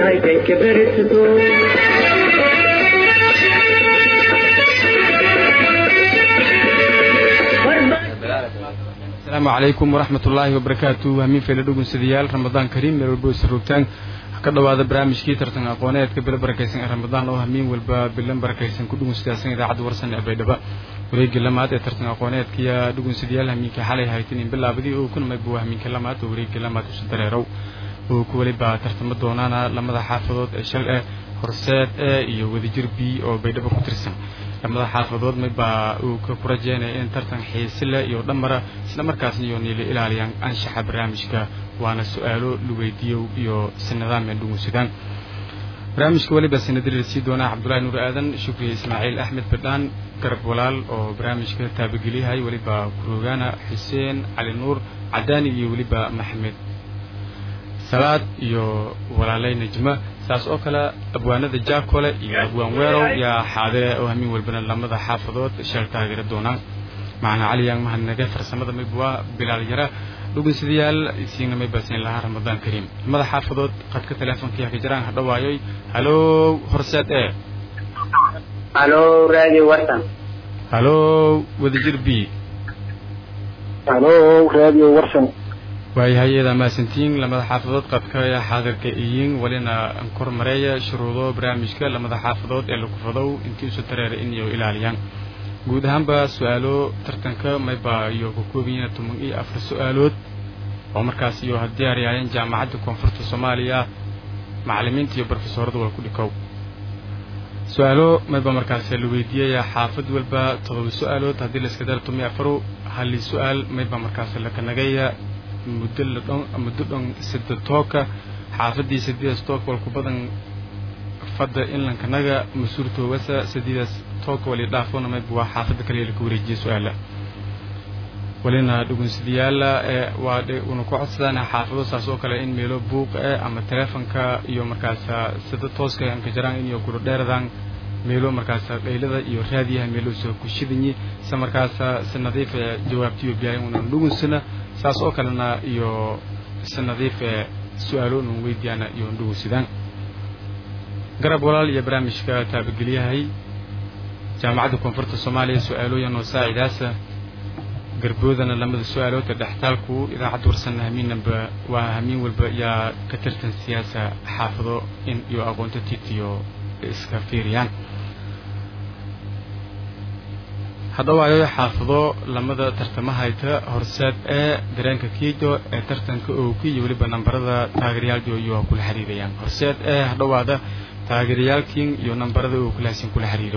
hay ka beresato asalaamu calaykum waraxmat ullaahi wabarakaatu hamiin feele dhugunsadayaal ramadaan kariim meel walba isa roogtaan ka dhawaada barnaamijkii tartan aqooneedka bilo barakaysan ee ramadaan oo hamiin walba bilan barakaysan ku dhugunsadaasan idaacadda warsan ee baydhaba wareegii lamaad ee tartan aqooneedkiya dhugunsadayaal hamiinka xalay haytinin bilaabadii oo kunamay buu hamiinka lamaad oo wareegii lamaad usu dareerow oo ku weliba tartamo doonaana lamada xaafadood ee shal eh horseed e iyo wadajir b oo baydhabo ku tirsan lamada xaafadood maybaa uu ka ku rajeynaya in tartan xiisile iyo dhamara isla markaasna iyo niila ilaaliyaan anshaxa barnaamijka waana su-aalo la weydiiyo iyo sanadaameen dhugunsadaan barnaamijka weliba sanadiriir sii doonaa cabdullaahi nuur aadan shukri ismaaciil axmed badhaan garab walaal oo barnaamijka taabageliyahay weliba kuroogaana xuseen cali nuur cadaani iyo weliba maxamed salaad iyo walaaley najma saas oo kale abwaanada jaakole iyo abwaan weerow yaa xaadire oo hamiin walbana lamada xaafadood sheel taageera doonaan macna caliyaan mahadnage farsamada maybwa bilaal yara dhugunsadayaal isiina may baasin lahaa ramadaan kariim lamada xaafadood qadka teleefonkiiha ka jiraan hadhawaayoy halow horseed e halo radio warsan halow wadajir b halo radio warsan waayahay iyada maasantiin lamada xaafadood qadka xaadirka iyiin welina kor mareeya shuruudo barnaamijka lamada xaafadood ee lagu fadow intii isu dareera inayo ilaaliyaan guud ahaanba su-aalo tartanka mayba iyo ka koobayiina toban iyo afar su-aalood oo markaas iyo diyaaryaayeen jaamacadda koonfurta soomaaliya macalimiinta iyo brofesoorada wal ku dhikow su-aalo mayba markaas la weydiiyaya xaafad walba todoba su-aalood haddii la iska daro toban iyo afaru hali su-aal mayba markaas lakanagaya muddo la dhon muddo dhon sida tooka xaafadii sideedaas tooka walku badan fadda inlankanaga mas-uultoogasa sideedaas tooka wali dhaafona mayba waa xaafadda kaliya laka wareejiya su-aala walina dhugunsadayaala ee waa una ku codsadaan xaafado saas oo kale in meelo buuq eh ama teleefonka iyo markaasa sida tooska anka jaraan in iyo kula dheeradaan meelo markaasa dhaylada iyo raadiyaha meelo soo kushidanyi se markaasa si nadiif ee jawaabtiyo biyaay unan dhugunsana saas oo kalena iyo si nadiif ee su-aalo unan weydiyaana iyo ndhugunsidaan garab walaal iyo barnaamijka taabageliyahay jaamacadda koonfurta soomaaliya su-aalooyan oo saacidaasa garboodana lamada su-aaloodka dhextaalku idaacadda warsanna hamiinnaba waa hamiin walba yaa ka tirtan siyaasa xaafado in iyo aqoonto tiitiyo iska fiiriyaan haddawaayo xaafado lamada tartamahayta horseed ee dareenka kiido ee tartanka ooki iyo weliba nambarada taageerayaaldio iyo kula xiriirayaan horseed ee hadhawaada taageerayaalkiin iyo nambarada oo kulaasin kula xiriiro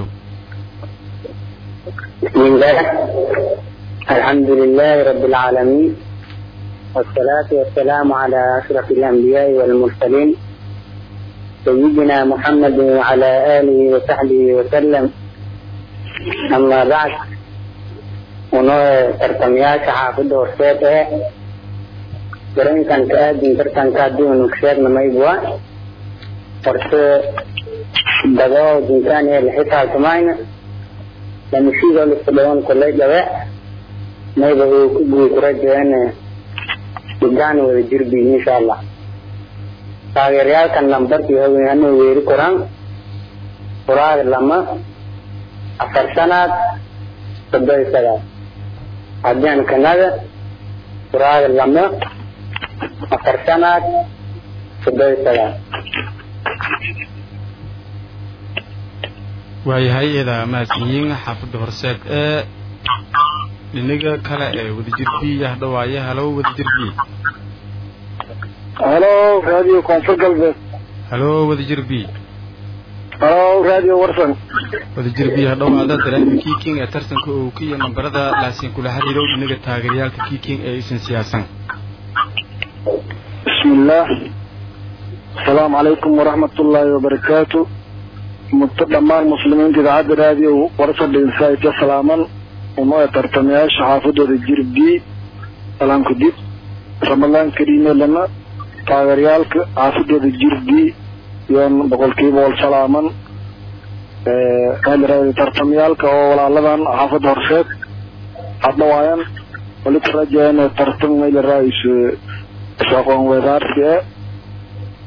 bismillah alxamdu lilahi rabi alcaalamiin wsalaatu wasalaamu cala ashraf alanbiyaai walmursaliin sayidina muxamadi wacala aalihi wasaxbihi wasalam ama bacd unoo tartamayaasha xaafadda horseed ee dareenkan ka aadin tartanka haddii unu kasheegna maybwa horse dagoo dinkaan ee laxisaabtamayna lamashiidoo liska dhawan kolay dhawe mayba uu ku guuy kurajeene gudaan wada jirbi insha allah taageerayaalkan lambarkii haweenanu weeri koraan furaad lama afar sanaad soddon iyo sagaal haddaan kanada furaad lama afar sanaad soddon iyo sagaal waayahay iyada mahadsanyiin xaafadda horseed ee dhinaga kale ee wadajir b yahdhawaaye halow wadajir b halo radio koonfur galbeed halo wadajir b halo radio warsan wadajir b hadhawaada dareenka kiiking ee tartanka ooki iyo nambarada laasiin kula xiriirow dhinaga taageerayaalka kiiking ee isan siyaasan bismillaah asalaamu calaykum waraxmat ullaahi wabarakaatu muddo dhammaan muslimiinta idaacadda radio warsan dhinsaaidka salaaman unoo tartamayaasha xaafadooda jir b salaamka dib ramadaan kariimeelana taageeryaalka xaafadooda jir b iyoon boqolkiiba wal salaaman tartamayaalka oo walaaladan xaafadda horseed hadhawaayan wali ku rajayan tartan mayla raayis aqoon wedaarsi e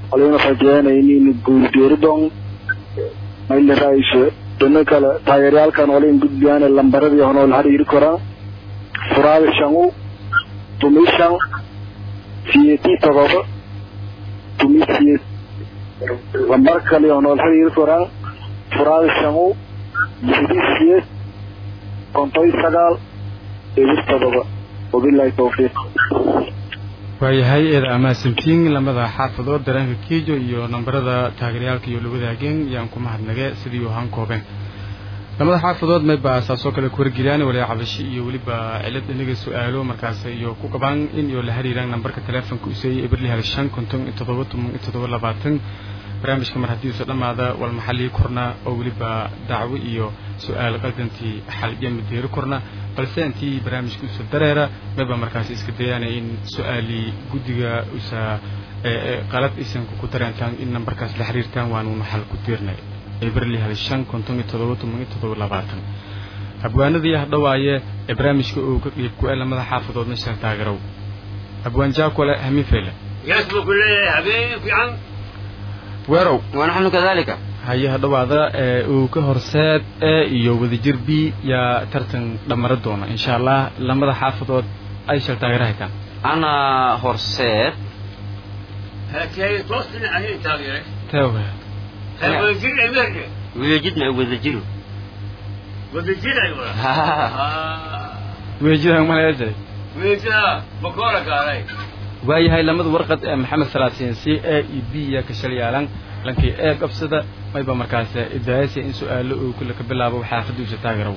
walina rajeynaynin guulgeeridon mayla raayso dhino kale taageeryaalkan walin gudbiyaan lambaradii honool hariiri koraan furaada shangu tumi shan siyeti todoba tumi siyet lambar kale honool hariiri koraan furaada shangu lixdi siyed kontoy sagaal eber todoba wabilahi tawfiiq waayahay eeda amaasantiin lamada xaafadood dareenka kiijo iyo nambarada taageeryaalka iyo la wadaageen yaan ku mahadnage sidii u ahaan koobeen lamada xaafadood mayba saasoo kale ku wargeliyaan waliya cabashi iyo weliba cilad inaga su-aalo markaas iyo ku qabaan in iyo la xiriiraan nambarka teleefonka useeyay eberli hal shan konton iyo toddoba toban iyo toddoba labaatan barnaamijka mar haddii usa dhammaada wal maxallii korna oo weliba dacwo iyo su-aal qaldantii xal iyo madeeri korna balse intii barnaamijka usa dareera mayba markaasi iska dayaana in su-aalii guddiga usa qalad isanku ku dareentaan in nambarkaas la xiriirtaan waanuuna xal ku diirnay eberli hal shan konton iyo toddoba toban iyo toddoba labaatan abwaanadii hadhawaaye ee barnaamijka uu ka qiib ku-ee lamada xaafadoodna shal taagerow abwaan jaakole hamiin feyle يسبق الليل حبيبي في عن weerow ونحن كذلك haye hadhawaada ee uu ka horseed ee iyo wadajir b yaa tartan dhammara doona insha allah lamada xaafadood ay shal taageero haytaan أنا هرسيت هكي توصل عليه تاغيرك tewe هاي وزير امريكا ويجدنا وذجروا وزير ايوه weejidaan maleeje ويجا بكورك علي waayahay lamada warqad ee maxamed salaasiin c a e b yaa ka shal yaalan lankii ee qabsada mayba markaas idaayasi in su-aalo uu kule ka bilaabo xaafadiisa taageerow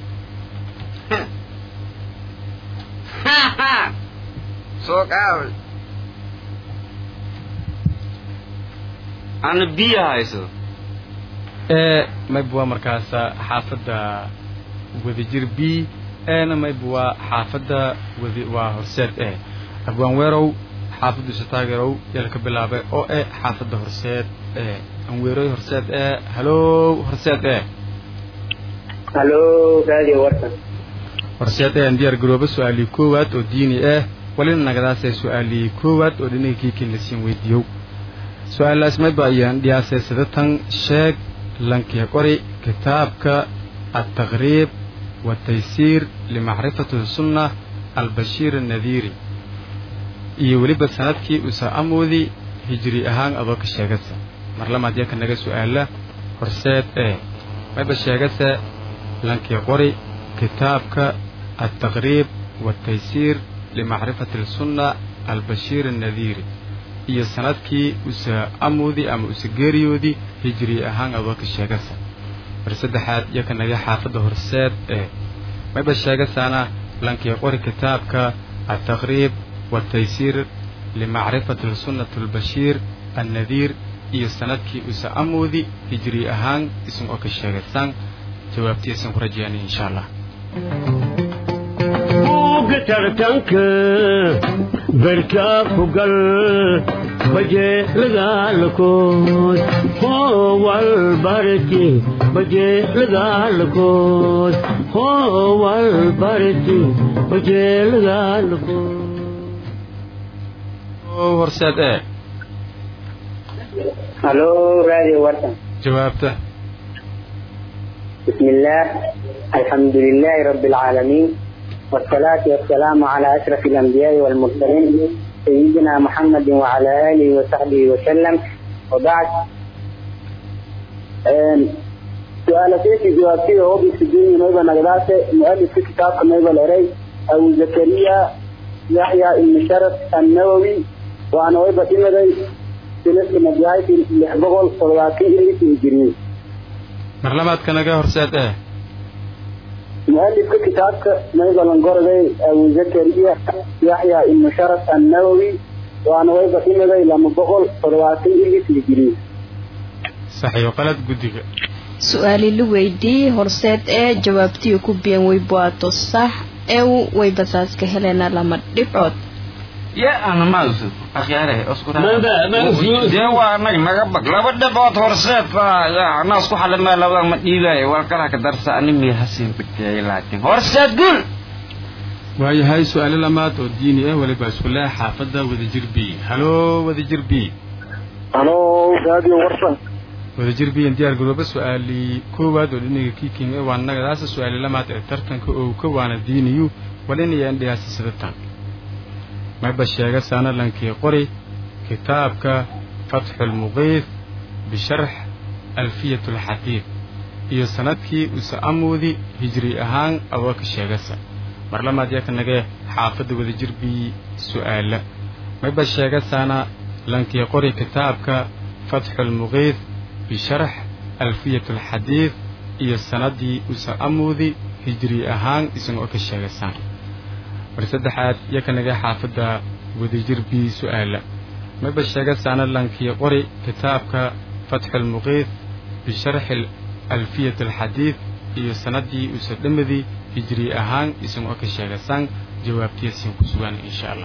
سوق أول أنا بيها هايسو ee mayba waa markaas xaafadda wadajir b eena mayba waa xaafadda wadi waa horseed e abwaan weerow xaafaddiisa taageerow yaa laka bilaabay oo e xaafadda horseed e anweeroy horseed e halow horseed e halo radio warsan horseed ee aan diyaar garoobo su-aalii koowaad oo diini ah walina nagadaasee su-aalii koowaad oo dhinaga kiikin lasiin weydiiyow su-aalaas mayba ayaan dhiyaasay sidatan sheeg lankii qori kitaabka altaqriib wataysiir limacrifati sunna albashiir annadiiri iyo weliba sanadkii usa amoodi hijri ahaan adoo ka sheegasa mar lamaad yaka naga su-aala horseed ee mayba sheegase lankii qori kitaabka altaqriib والتيسير لمعرفة السنة البشير النذير iyo sanadkii usa amoodii ama usa geeriyoodii hijri ahaan adooka sheegasa mar saddexaad iyo ka naga xaafadda horseed ee mayba sheegasaana lankii qori kitaabka altaqriib والتيسير لمعرفة السنة البشير النذير iyo sanadkii usa amoodii hijri ahaan isan oo ka sheegasaan jawaabtiisan ku rajeeyaan insha allah buugga tartanka barkaa ku gal bajeelagaalkood howal barti bajeelagaalkood howal barti bajeelagaalkood horseed ee halo radio warsan jawaabta بسم الله الحمد لله رب العالمين والصلاة والسلام على أشرف الأنبياء والمرسلين سيدنا محمد وعلى آله وصحبه وسلم وبعد آم، سؤال سيدي جوابتي هو بسجين نيبا نغلاسة مؤلف في كتاب نيبا الأري أبو زكريا يحيى بن شرف النووي وأنا ويبا إمدي سنة مجاهد لحبغل صلواتي إلي في الجريم mar labaadka naga horseed ee مؤلف كتابك نيبا لنقرغي أبو زكريا يحيى بن شرف النووي وأنا ويبا إمدي لما بغل صلواتي إلي في الجريم saxiyo qalad guddiga su-aali la weydiiyey horseed ee jawaabtii ku biyan way buato sax ee way basaaska helena lama dhibcood يا أنا ما أوصل أخي عليه أذكر ما بقى- ما أوصل. يا وانا ما قبك لا بد بوت هرسيت يا ناس كو حل ما لو ما ديباي والكلا كدرس أني مي حسين بكي لكن هرسيت قول waayahay su-aalo lamaad oo diini ah weliba isku leh xaafadda wadajir b halo wadajir b halo radio warsan wadajir biyan diyaar garooba su-aalii koowaad oo dhinaga kiiking ee waa nagadaasa su-aali lamaad ee tartanka oo ka waana diiniyu walinayaan dhigaasi sidatan mayba sheega saanalankii qori kitaabka fatxulmuqiif bisharx alfiyat alxadiid iyo sanadkii use amuudi hijri ahaan adoo ka sheegasa mar lamaad yaa ka nagee xaafadda wadajir bii su-aala mayba sheegasaana lankii qori kitaabka fatxulmuqiif bisharx alfiyat alxadiid iyo sanadii use amuudi hijri ahaan isagoo ka sheegasaan mar saddexaad yaa ka nagee xaafadda wadajir bii su-aala mayba sheegasaana lankii qori kitaabka fatxulmuqiif bisharxi alfiyat alxadiid iyo sanadii use dhamadii hijri ahaan isagoo ka sheegasaan jawaabtiyasin ku sugan insha allah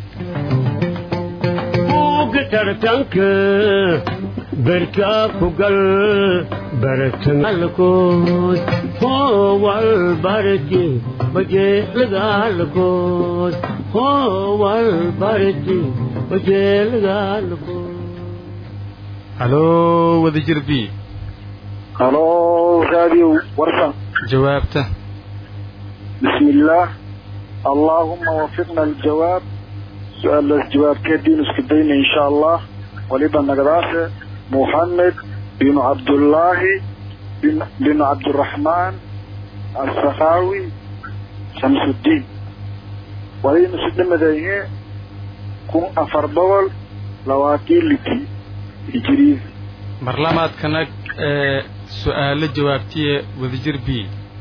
buugga tartanka berkaa ku gal baratangalkood hoowal barti bajeelagaalkood hoowal barti bajeelagaalkood haloo wadajir b halo radio warsan jawaabta بسم الله اللهم وفقنا الجواب سؤال الجواب كدين اسكدين ان شاء الله ولبا نقداسه محمد بن عبد الله بن, بن عبد الرحمن السخاوي شمس الدين ولين سدم ذيه كم أفر بول لواتي لتي هجري mar lamaad ka nag ee su-aalo jawaabtiye wadajir b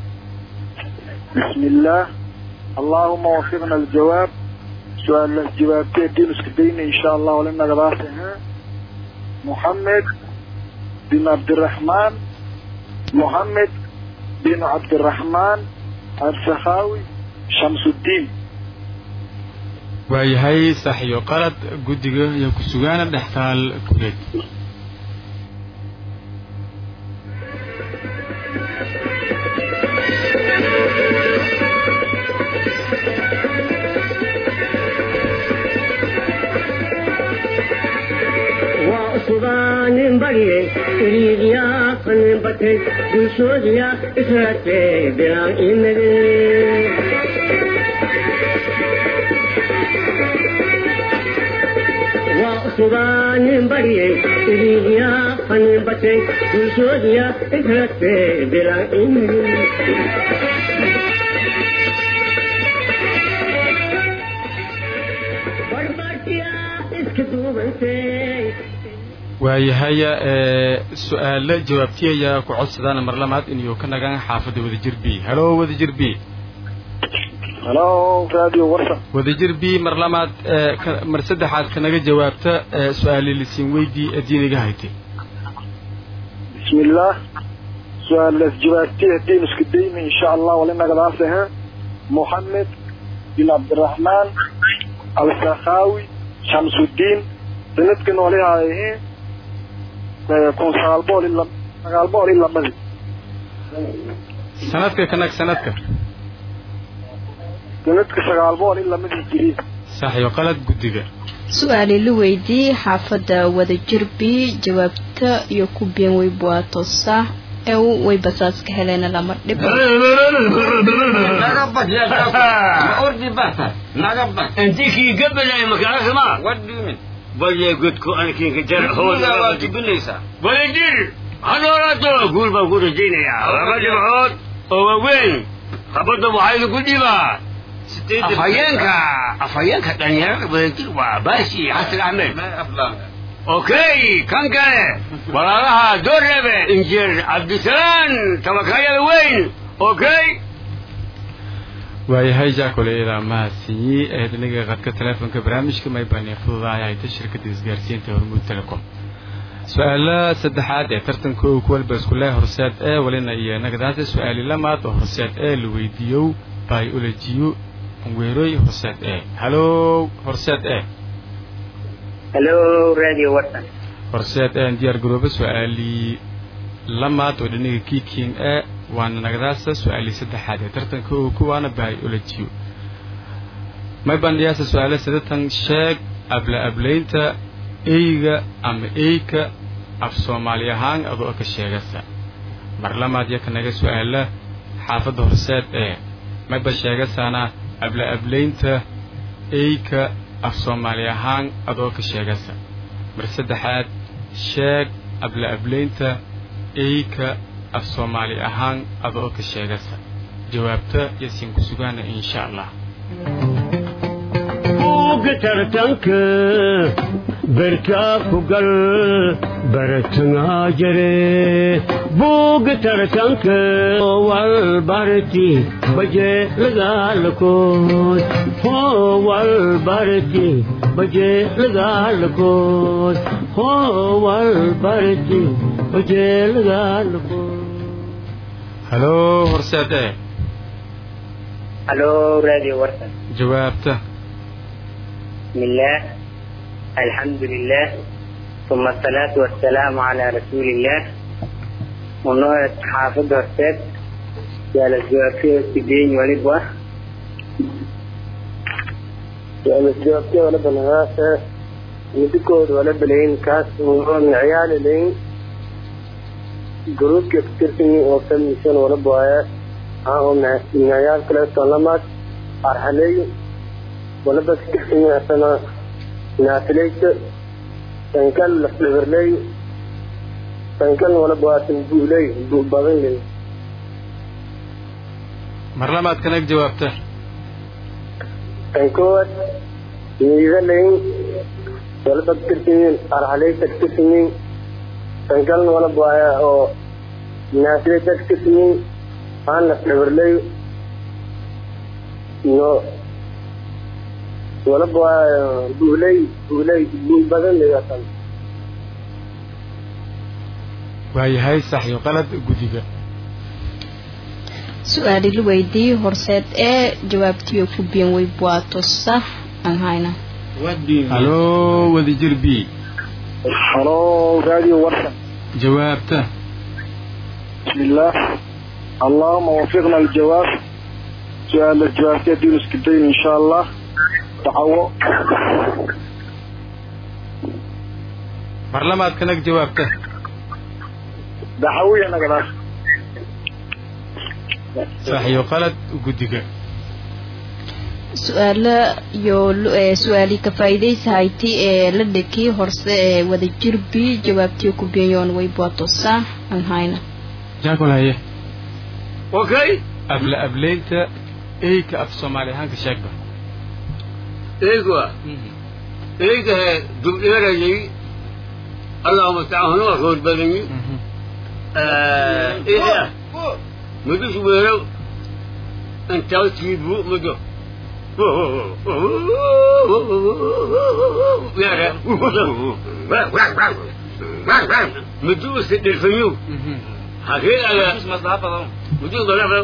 بسم الله اللهم وفقنا الجواب سؤال الجواب كدين اسكدين ان شاء الله ولنا قداسه محمد بن عبد الرحمن محمد بن عبد الرحمن السخاوي شمس الدين waayahay sax iyo qalad guddiga iyo ku sugaana dhextaal kuleed waa sugaanin barye iriiriyaa qanin batay bulshoodiya israatee bilaan imade waa sugaanin barye iriiriyaa qanin batay bulshoodiya israatee bilaan imade barbatiya iska duubantay waayahay ee su-aalo jawaabtiyayaa ku codsadaan mar lamaad inuu ka nagaan xaafadda wadajir b haloo wadajir b هلو راديو ورشة wadajir b mar lamaad ee ka- mar saddexaad kanaga jawaabta ee su-aali lisiin weydii ee diiniga haytay بسم الله سؤال الجوابتي الدين اسكدين ان شاء الله ولنا قداسه محمد بن عبد الرحمن السخاوي شمس الدين سندكن وليها هي كون سالبول الا سالبول الا مزي sanadka ka nag sanadka سندك سالبول الا مزي جريد sax iyo qalad guddiga su-aali la weydiiyey xaafadda wadajir b jawaabta iyo ku been way buaato sax ee way basaaska heleena lama dhib naga bad yaa ma ordi bata naga bad intikii gabalay makaasma what do you mean balye godku ankinka jar Guriga waa hooda tubinaysaa waladir hadooraato guul baan ku rajaynayaa laba dhibcood oo waaweyn habadda waxaa idinku dhibaa afhayeenka afhayeenka dhalinyarada wadadir waa baashi xasan axmed ma aflaan okay kan kale walaalaha doorreebe injineer cabdisalaan tabakayada weyn okay waayahay jaakole ilaa mahadsanyi ee dhinaga qadka teleefonka barnaamijka maybani fududaaya hayta shirkadda isgaarsiinta hormuud telecom su-aala saddexaad ee tartanka oo kuwalba isku leh horseed ee walina iyo nagadaasa su-aali lamaad oo horseed ee la weydiiyow biologiyo weeroy horseed ee halow horseed ee hello radio warsan horseed ee diyaar garooba su-aalii lamaad oo dhinaga kiiking ee waana nagadaasa su-aalii saddexaad ee tartanka oo kuwaana biologiyo may bandhiyaasa su-aale sidatan sheeg abla ablaynta eyga ama eyka af soomaali ahaan adoo ka sheegasa mar lamaad yaka naga su-aala xaafadda horseed ee mayba sheegasaana abla ablaynta eyka af soomaali ahaan adoo ka sheegasa mar saddexaad sheeg abla ablaynta eyka af soomaali ahaan adoo ka sheegasa jawaabta yasiin ku sugaana insha allah buugga tartanka berkaa ku gal baratangaa jare buugga tartanka wal barti baje lagaalakood hoo wal barti baje lagaalakood hoo wal barti baje lagaalakood halo horseed ee الو راديو ورثة jawaabta بسم الله الحمد لله ثم الصلاة والسلام على رسول الله ونوع حافظ ورثات يا الجوافية السجين ولبوة يا الجوافية ولب الغاسة يدكود ولب لين كاس ونوع عيال لين جروب كتير وقت ميشن ولب آيات ها هم من عيال كلا سلامات أرحلي ولب كتير أسنا ناتليك تنكل لفلفرلي تنكل ولب واتن بولي بوبابين mar lamaad kanag jawaabta تنكوت يغلين ولب كتير أرحلي كتير تنكل ولب وايا أو ناتليك كتير aan la dhabarlay iyo walaba waa buulay buulay buul badan leeyahay waayahay sax iyo qalad guddiga su-aali la weydiiyey horseed ee jawaabtiyo ku biyan way buaato sax aan hayna halo wadajir b halo radio warsan jawaabta بسم الله اللهم وفقنا الجواب سؤال الجواب يدين اسكتين ان شاء الله دعوة mar lamaad kanag jawaabta دعوية انا قلاش sax iyo qalad guddiga su-aalo iyo lu- ee su-aali ka faa'iidaysa hayti ee la dhekii horse ee wadajir b jawaabtiyo ku biyayoon way buaato sax aan hayna jaakol haye okay abla ablaynta eyka af soomaali ahaanka sheegba eegwa eega dubdheerayay allahuma stacanu rood badani eega mudus weero intaa tiibu mudo yara mudu se dhirfanyu hakee aga mudu dalaba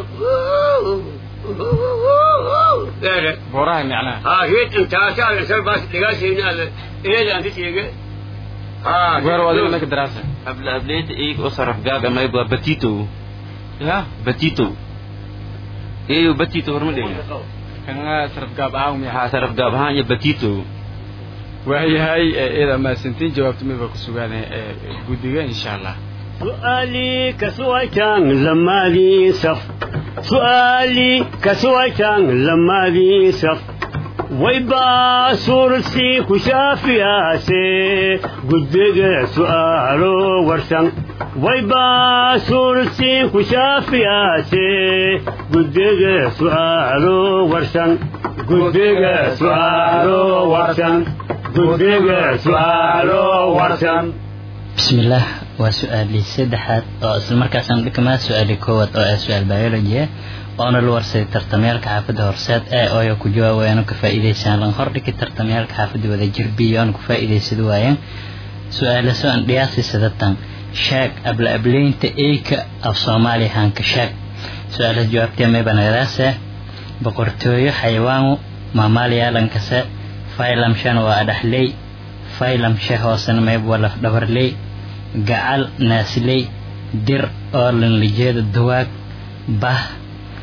yara booraha micnaha ها هي انت تعرف سر بس دقاسي هنا ايه انت تيجي ها weer waa adiga naka daraasa abla ableynta iyaga u saraf gaaga mayba batito ya batito eyo batito horma dhigin kana saraf gaab ahaan miya waxaa saraf gaab ahaan iyo batito waayahay eeda mahadsantiin jawaabta midba ku sugaan ee guddiga insha allah سؤالي كسويتان لما ذي سف سؤالي كسويتان لما ذي سف ويبا سورسي كشافي آسي قدق سؤالو ورسن ويبا سورسي كشافي آسي قدق سؤالو ورسن قدق سؤالو ورسن قدق سؤالو ورسن بسم الله waa su-aalii saddexaad oo isla markaasaan dhikamaa su-aalii koowaad oo ah su-aal biology ah oona la warsaday tartamayaalka xaafadda horseed ee ooya ku jawaabayaan ka faa'iidaysaan lan hordhigi tartamayaalka xaafadda wada jirbiyo aan ku faa'iidaysada waayaan su-aala soo aan dhiyaasi sadatan shaag abla ableynta eyka af soomaaliya haanka shaag su-aalaha jawaabtee maybanagadaase boqortooyo xayawaanu maamaaliyaalankaase faylamshan waa adhaxley faylamshe hoosena mayb waa lafdhabarley gacal naasley dir oo lanlijeeda duwaag bah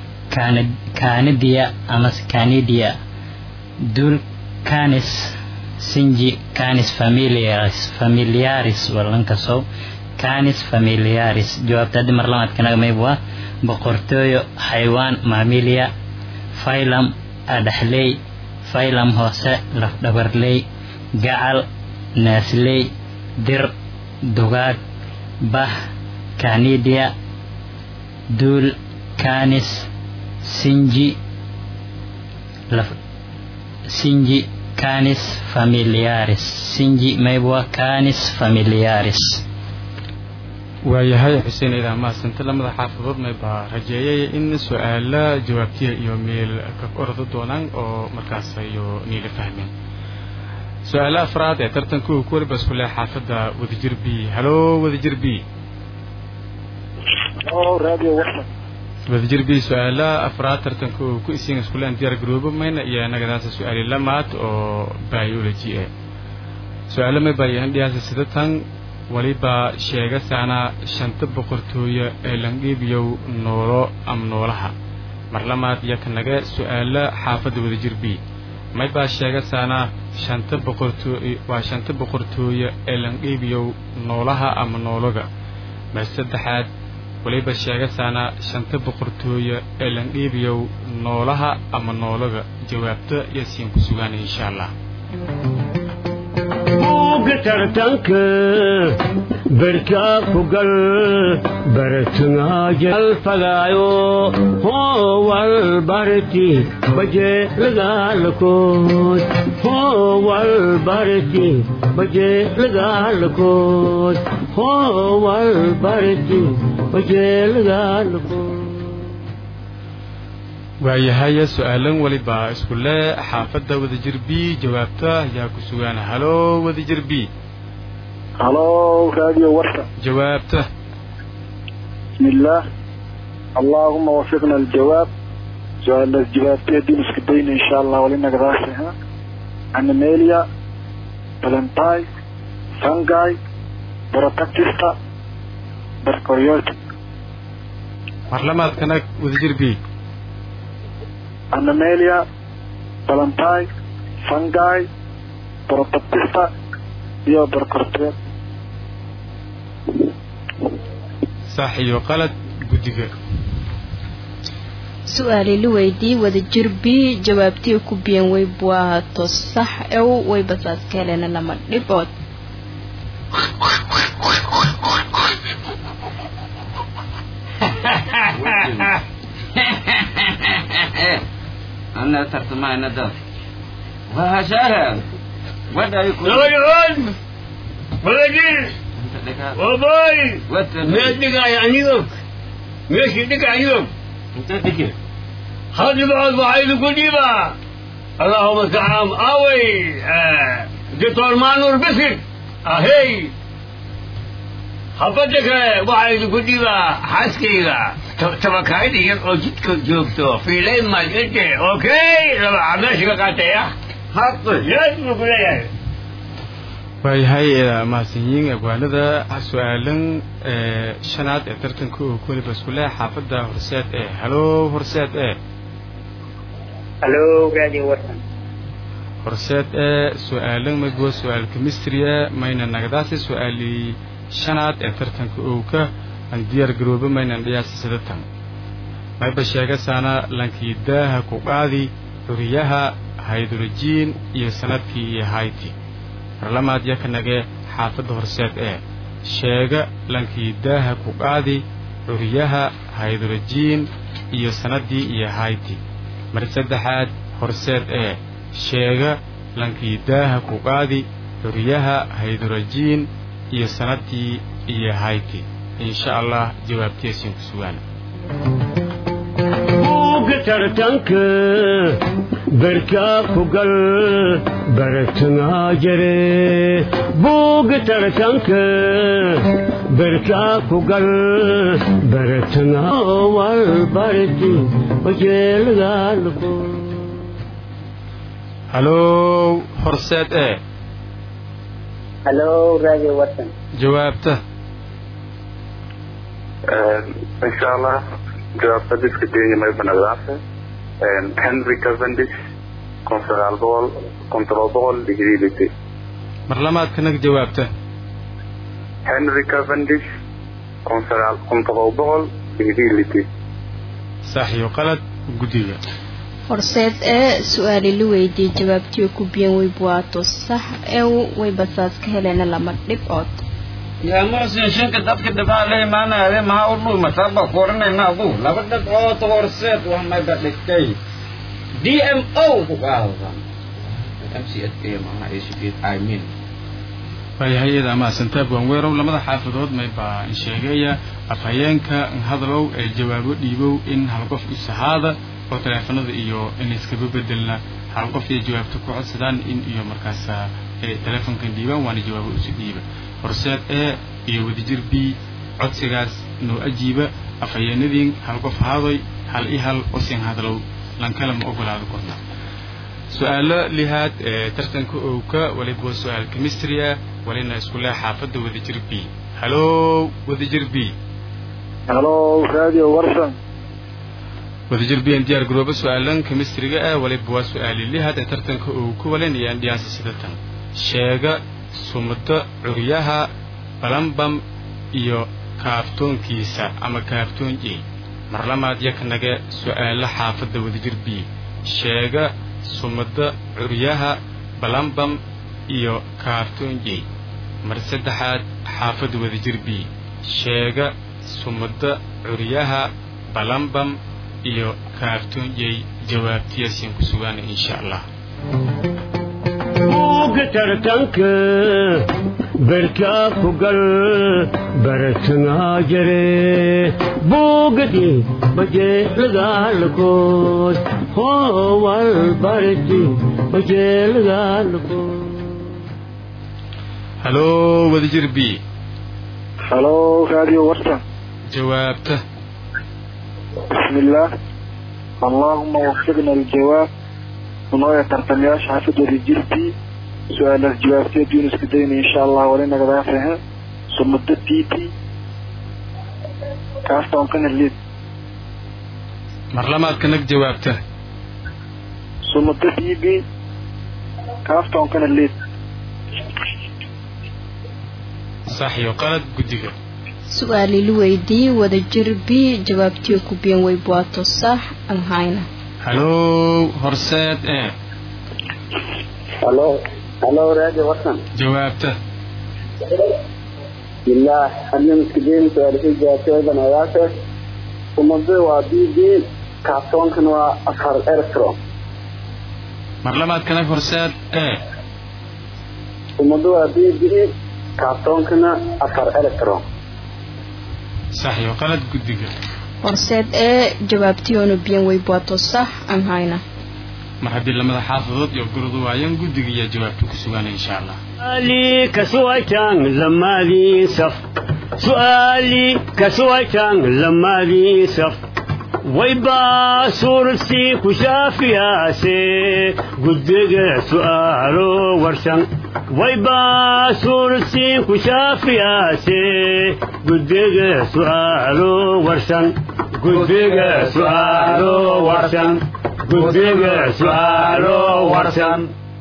kaanidiya ama kanidiya dul canis sinji canis familiaris familiaris walankasow canis familiaris jawaabta haddii mar labaad kanaga mayb waa boqortooyo xaywaan maamilia phylum adhaxley phylum hoose lafdhabarley gacal naasley dir dugaag bah canidia duul canis sinji laf sinji canis familiaris sinji maybwa canis familiaris waayahay xuseen idaa mahadsanta lamada xaafadood maybaa rajeeyay in su-aala jawaabtiya iyo meel ka ordo doonaan oo markaas ayo niila fahmeen su-aala afraad ee tartanka uu ku waliba isku leh xaafadda wadajir b halo wadajir b radio warsan wadajir b su-aala afraad tartanka uu ku isiin iskuleen diyaar garoobo mayna iyo nagadaasa su-aali lamaad oo biology eh su-aalo may baayahan dhiyaasa sidatan waliba sheegasaana shanta boqortooyo ee langdhiibiyow noolo ama noolaha mar lamaad iyo kanaga su-aalo xaafadda wadajir b maybaa sheegasaana shanta boqortooy waa shanta boqortooyo ee langdhiibiyow noolaha ama noologa mar saddexaad waliba sheegasaana shanta boqortooyo ee langdhiibiyow noolaha ama noologa jawaabta yasiin ku sugaanay insha allah buugga tartanka berkaa ku gal baratanaajalfagaayo hoowal barti baje lagaalakood hoowal barti baje lagaalakood hoowal barti baje lagaalakood waayahay su-aalan waliba isku le xaafadda wadajir b jawaabta ayaa ku sugaan halo wadajir b halo radio warsan jawaabta بسم الله اللهم وفقنا الجواب سؤال الجواب تيدين اسكدين ان شاء الله ولنا قراسها انيميليا بلنتاي فانجاي بروتاكتيستا بركوريوت mar lamaad kanag wadajir b انيميليا بلنتاي فانجاي بروتاكتيستا iyo بركوريوت sax iyo qalad guddiga su-aali la weydii wadajir b jawaabtii ku biyan way buahato sax ew way basaas ka helena lama dhibood أنا ترتمى ندى وهشاها ودا يكون لغدون ولدي وباي ميدك عنيوك ماشي دك عنيوك انت دكي هذه بعض وعيد قديمة اللهم تعام اوي آه. دكتور مانور بسك اهي حبتك وعيد قديمة حسكيغا تبكايدي يقو جدك جوبتو في لين ما جدت اوكي لما عمشك قاتيا حق لازم نقول لك waayahay mahadsanyiin abwaanada su-aalan shanaad ee tartanka uu ku waliba isku leh xaafadda horseed ee halo horseed ee halo radio warsan horseed ee su-aalan magwa su-aal chemistria mayna nagadaasi su-aali shanaad ee tartanka owka aan diyaar garoobo maynan dhiyaasi sidatan mayba sheegasaana lankiidaaha ku qaadi xuriyaha haydrojiin iyo sanadkii iyo hayti marlamaad yakanage xaafadda horseed ee sheega lankiidaaha ku qaadi xuriyaha haydrojiin iyo sannaddii iyo hayti mar saddexaad horseed ee sheega lankiidaaha ku qaadi xuriyaha haydrojiin iyo sannaddii iyo hayti insha allah jawaabtiisin ku sugaan buugga tartanka berkaa ku gal baratanaa jare buugga tartanka berkaa ku gal baratanaa wal barti wajeelgaalko halow horseed ee halo radio warsan jawaabta insha allah jawaabta diska deenya may banagdaase henry cavendish kun sagaal boqol kun todoba boqol digrii lite mar lamaad kanag jawaabta henry cavendish kun sagaal kun todoba boqol digrii lite sax iyo qalad guddiga horseed ee su-aali la weydiiyey jawaabtiyo ku biyan weybuwaato sax ee way basaas ka heleena lama dhibcood yaa muxsin shanka dadka dhibcaa la imaanaya maxaa u dhuuma taaba ku oranayna adu laba dhibcood horseed wax mayba dhigtay d m o ku qaadadan m c s a macnaha a c d i mean waayahay iyada amaasantaab waanweerow lamada xaafadood may baa in sheegaya afhayeenka hadalow ee jawaabo dhiibow in hal qof isahaada oo taleefanada iyo in iskaba bedelna hal qof iyo jawaabta ku codsadaan in iyo markaas taleefonkan dhiibaan waana jawaabo isu dhiiba horseed e iyo wadajir b codsigaas noo ajiiba afhayeenadiin hal qof haadoy hal i hal osin hadalow lankala ma ogolaado korna su-aalo lihaad ee tartanka owka waliba waa su-aal chemistry ah walina isku leh xaafadda wadajir b halo wadajir b halo radio warsan wadajir b n diyaar garoobo su-aalan chemistryga ah waliba waa su-aali lihaad ee tartanka owka walinayaan dhiyaansa sida tan sheega sumado curyaha balambam iyo kaaftoonkiisa ama kaaftoon e marlamaad yaknage su-aalo xaafadda wadajir b sheega sumado curyaha balambam iyo kaaftoon e mar saddexaad xaafadda wadajir b sheega sumado curyaha balambam iyo kaaftoon e jawaabtiyaasiin ku sugaana insha allah buugga tartanka berkaa ku gal baratanaa jare buugadi bajeelagaalkood hoowal barati bajeelagaalkood halo wadajir b halo radio warsan jawaabta بسم الله اللهم وفقنا الجواب ونوية ترتمياش حافظ رجلتي سؤال الجواب تيدين اسكدين ان شاء الله ولينا قد عافها ثم الدتيتي كافتا ممكن الليد marlamaad kanag jawaabta ثم الدتيبي كافتا ممكن الليد sax iyo qalad guddiga su-aali la weydiiyey wadajir b jawaabtiyo ku biyan weybuwaato sax aan hayna halo horseed e halo halo radio warsan jawaabta bismillah hadna miskideen su-aalisay jawaabtoodan ogaase umada waa b b kaabtoonkana waa afar electron marlamaad kanag horseed e umada waa b b kaabtoonkana afar electron sax iyo qalad guddiga horseed ee jawaabtiyoona biyan weybuwaato sax aan hayna mar haddii lamada xaafadood iyo gurdu waayaan guddiga ayaa jawaabta ku sugaana insha allah سؤالي كسويتان لما لي صف سؤالي كسويتان لما لي صف ويبا صورتي كشافي سي قدق سؤالو ورشان ويبا صورتي كشافي سي قدق سؤالو ورشان قدق سؤالو ورشان قدق سؤالو ورشان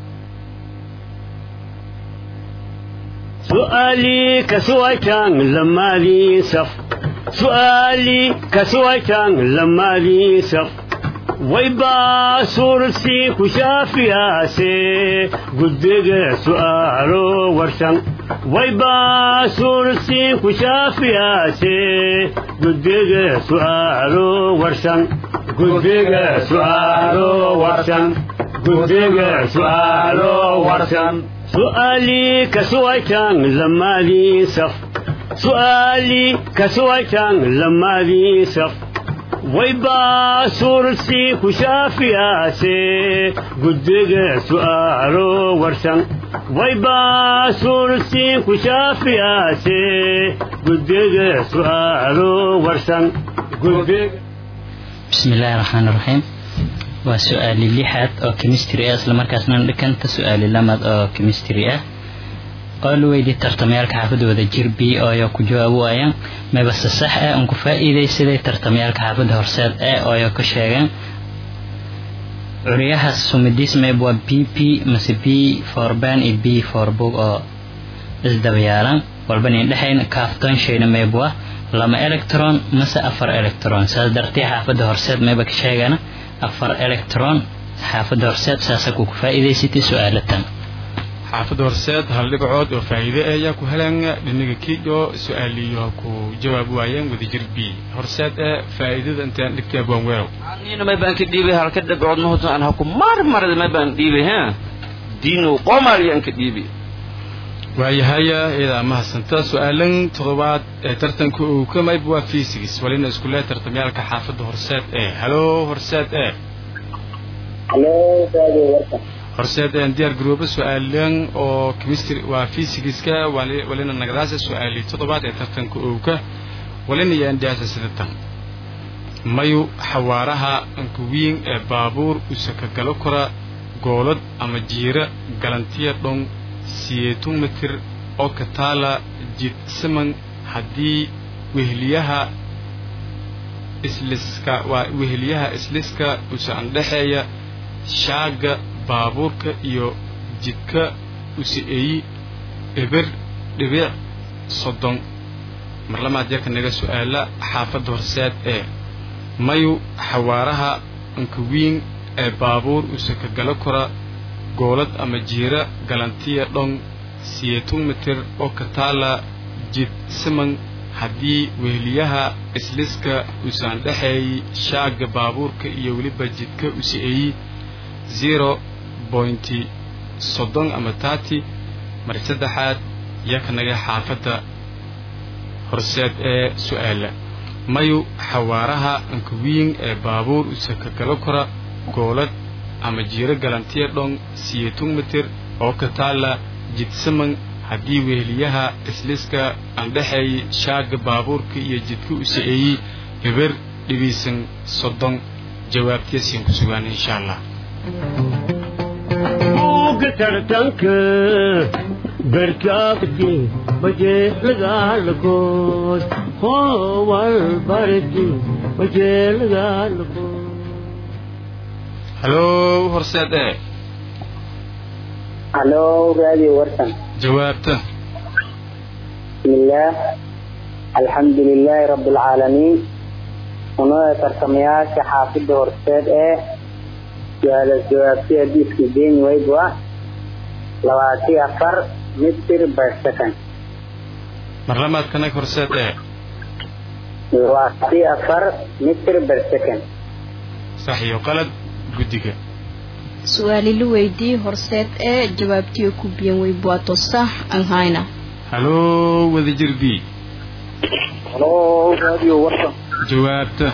سؤالي كسويتان لما لي صف سؤالي كسويتان لما لي صف ويبا صورتي كشافي سي قدق سؤالو ورشان ويبا صورتي كشافي سي قدق سؤالو ورشان قدق سؤالو ورشان قدق سؤالو ورشان سؤالي كسويتان لما لي صف سؤالي كسويتان لما لي صف ويبا صورتي كشافي سي قدق سؤالو ورشان ويبا صورتي كشافي سي قدق سؤالو ورشان قدق بسم الله الرحمن الرحيم waa su-aali lixaad oo chemistry ah isla markaasna dhikanta su-aali lamaad oo chemistry ah oo la weydiiyey tartamayaalka xaafadda wada jir b oo ayaa ku jawaab waayaan mabase sax ah aan ku faa'iidaysaday tartamayaalka xaafadda horseed e oo ayaa ka sheegeen curyaha sumidis mayb waa b p mase b for ban iyo b for book oo isdabayaalan walba nin dhexayn kaaftoon shayna mayb waa lama electron mase afar electron saas dartee xaafadda horseed mayba ka sheegana afar electron xaafadda horseed saasa ku faa'iidaysatay su-aalatan xaafadda horseed hal dhibcood oo faa'iide ah ayaa ku heleen dhinaga kiijo su-aaliyo ku jawaab waayeen wadajir b horseed ee faa'iidada intaan dhigtay abwaan weerow nina may baan ka dhiibay halka dhibcood mahoto aan haku marmarada may baan dhiibay ha diinu qomariyaan ka dhiibay waayahaya iyadaa mahadsanta su-aalan toddobaad ee tartanka uu ka mayb waa fiisigis walina iskulee tartamyaalka xaafadda horseed ee halo horseed ee halo raadiyo warsan horseed een diyaar garoobo su-aalan oo chemistry waa fiisigiska walina nagadaasa su-aali toddobaad ee tartanka owka walina yaandiyaasa sidatan mayu xawaaraha ankuwiin ee baabuur usaka galo kora goolad ama jiira galantiya dhon siyeetun mitir oo ka taala jidsaman haddii weheliyaha isliska waa weheliyaha isliska usa andhexeeya shaaga baabuurka iyo jidka usi-eeyi eber dhibic soddon mar lamaad yarka naga su-aala xaafadda horseed ee mayu xawaaraha ankawiin ee baabuur usaka galo kora goolad ama jiira galantiya dhon siyeetun mitir oo ka taala jid siman haddii weheliyaha isliska usaan dhexeeyey shaaga baabuurka iyo weliba jidka usi-eeyi zero bointi soddon ama tati mar saddexaad yaka naga xaafadda horseed ee su-aala mayu xawaaraha ankawiin ee baabuur usaka galo kora goolad ama jiiro galantiya dhon siyeetun mitir oo ka taala jidsaman haddii weheliyaha isliska andhexeeyey shaaga baabuurka iyo jidka usi-eeyey heber dhibiisan soddon jawaabtiyasin ku sugaan insha allah buugga tartanka barkaabti bajeelagaalkood howal barti bajeelagaalkood halo horseed ee halo raadiyo warsan jawaabta بسم الله الحمد لله رب العالمين ونوع ترتمياش حافظ هورسيد ايه سؤال الجوابتي ديس كدين ويبوا لواتي أفر متر بر سكن mar lamaad ka nag horseed ee لواتي أفر متر بر سكن sax iyo qalad guddiga su-aali la weydii horseed ee jawaabtiyo ku biyan weybuato sax aan hayna halo wadajir b halo raadiyo warsan jawaabta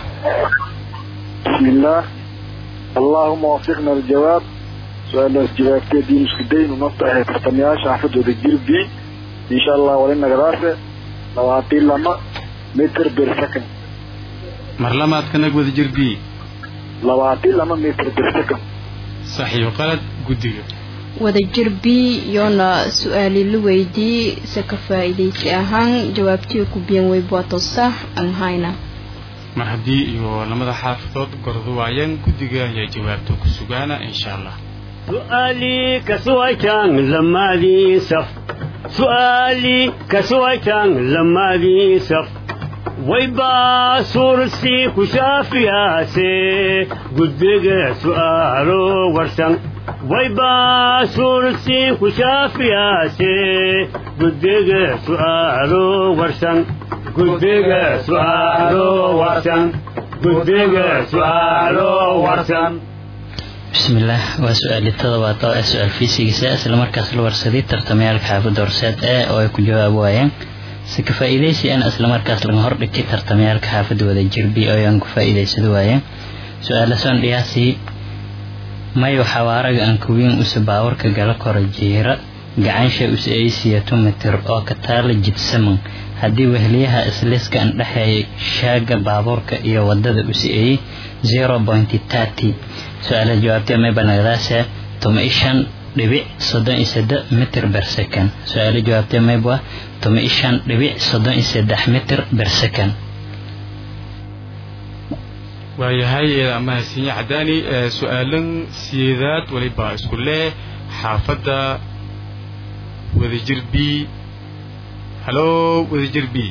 بسم الله اللهم وفقنا الجواب سؤال جوابتي دي مسكدين ونفتح ترتمياش حفظ ودجير بي إن شاء الله ولنا قراسة لواتي لما متر بير سكن mar lamaad ka nag wadajir b لواتي لما متر بير سكن sax iyo qalad guddiga wadajir b yoona su-aali la weydii se ka faa'iidaysi ahaan jawaabtiyo ku biyan weybuato sax aan hayna mar haddii iyo lamada xaafadood gordu waayeen guddiga ayaa jawaabta ku sugaana insha allah سؤالي كسويتان لما دي سف سؤالي كسويتان لما دي سف ويبا سورسي كشافياسي قد بقى سؤالو ورسن ويبا سورسي كشافياسي قد بقى سؤالو ورسن قد بقى سؤالو ورسن قد بقى سؤالو ورسن bismillaah waa su-aali todobaad oo ah su-aal fiisigiisa islamarkaas la warsaday tartamayaalka xaafadda horseed ee oo ay ku jawaab waayeen si ka faa'iidaysi ana islamarkaas laga hordhigtay tartamayaalka xaafadda wada jirbi oo aan ku faa'iidaysado waayeen su-aala soon dhiyaasii mayo xawaaraga aan kuwiin use baawarka gala koro jiira gacansha use aysiyato mitir oo ka taala jidsaman haddii wehliyaha isliska an dhexeeya shaaga baabuurka iyo wadada use eeyey zero pointy thirty su-aalaha jawaabtee mayba nagadaase toma ishan dhibic soddon iyo seddex mitir ber second su-aala jawaabtee mayba toma ishan dhibic soddon iyo seddex mitir ber second waayahay mahadsiinye cadaani su-aalan sideedaad weliba isku leh xaafadda wadajir b halo wadajir b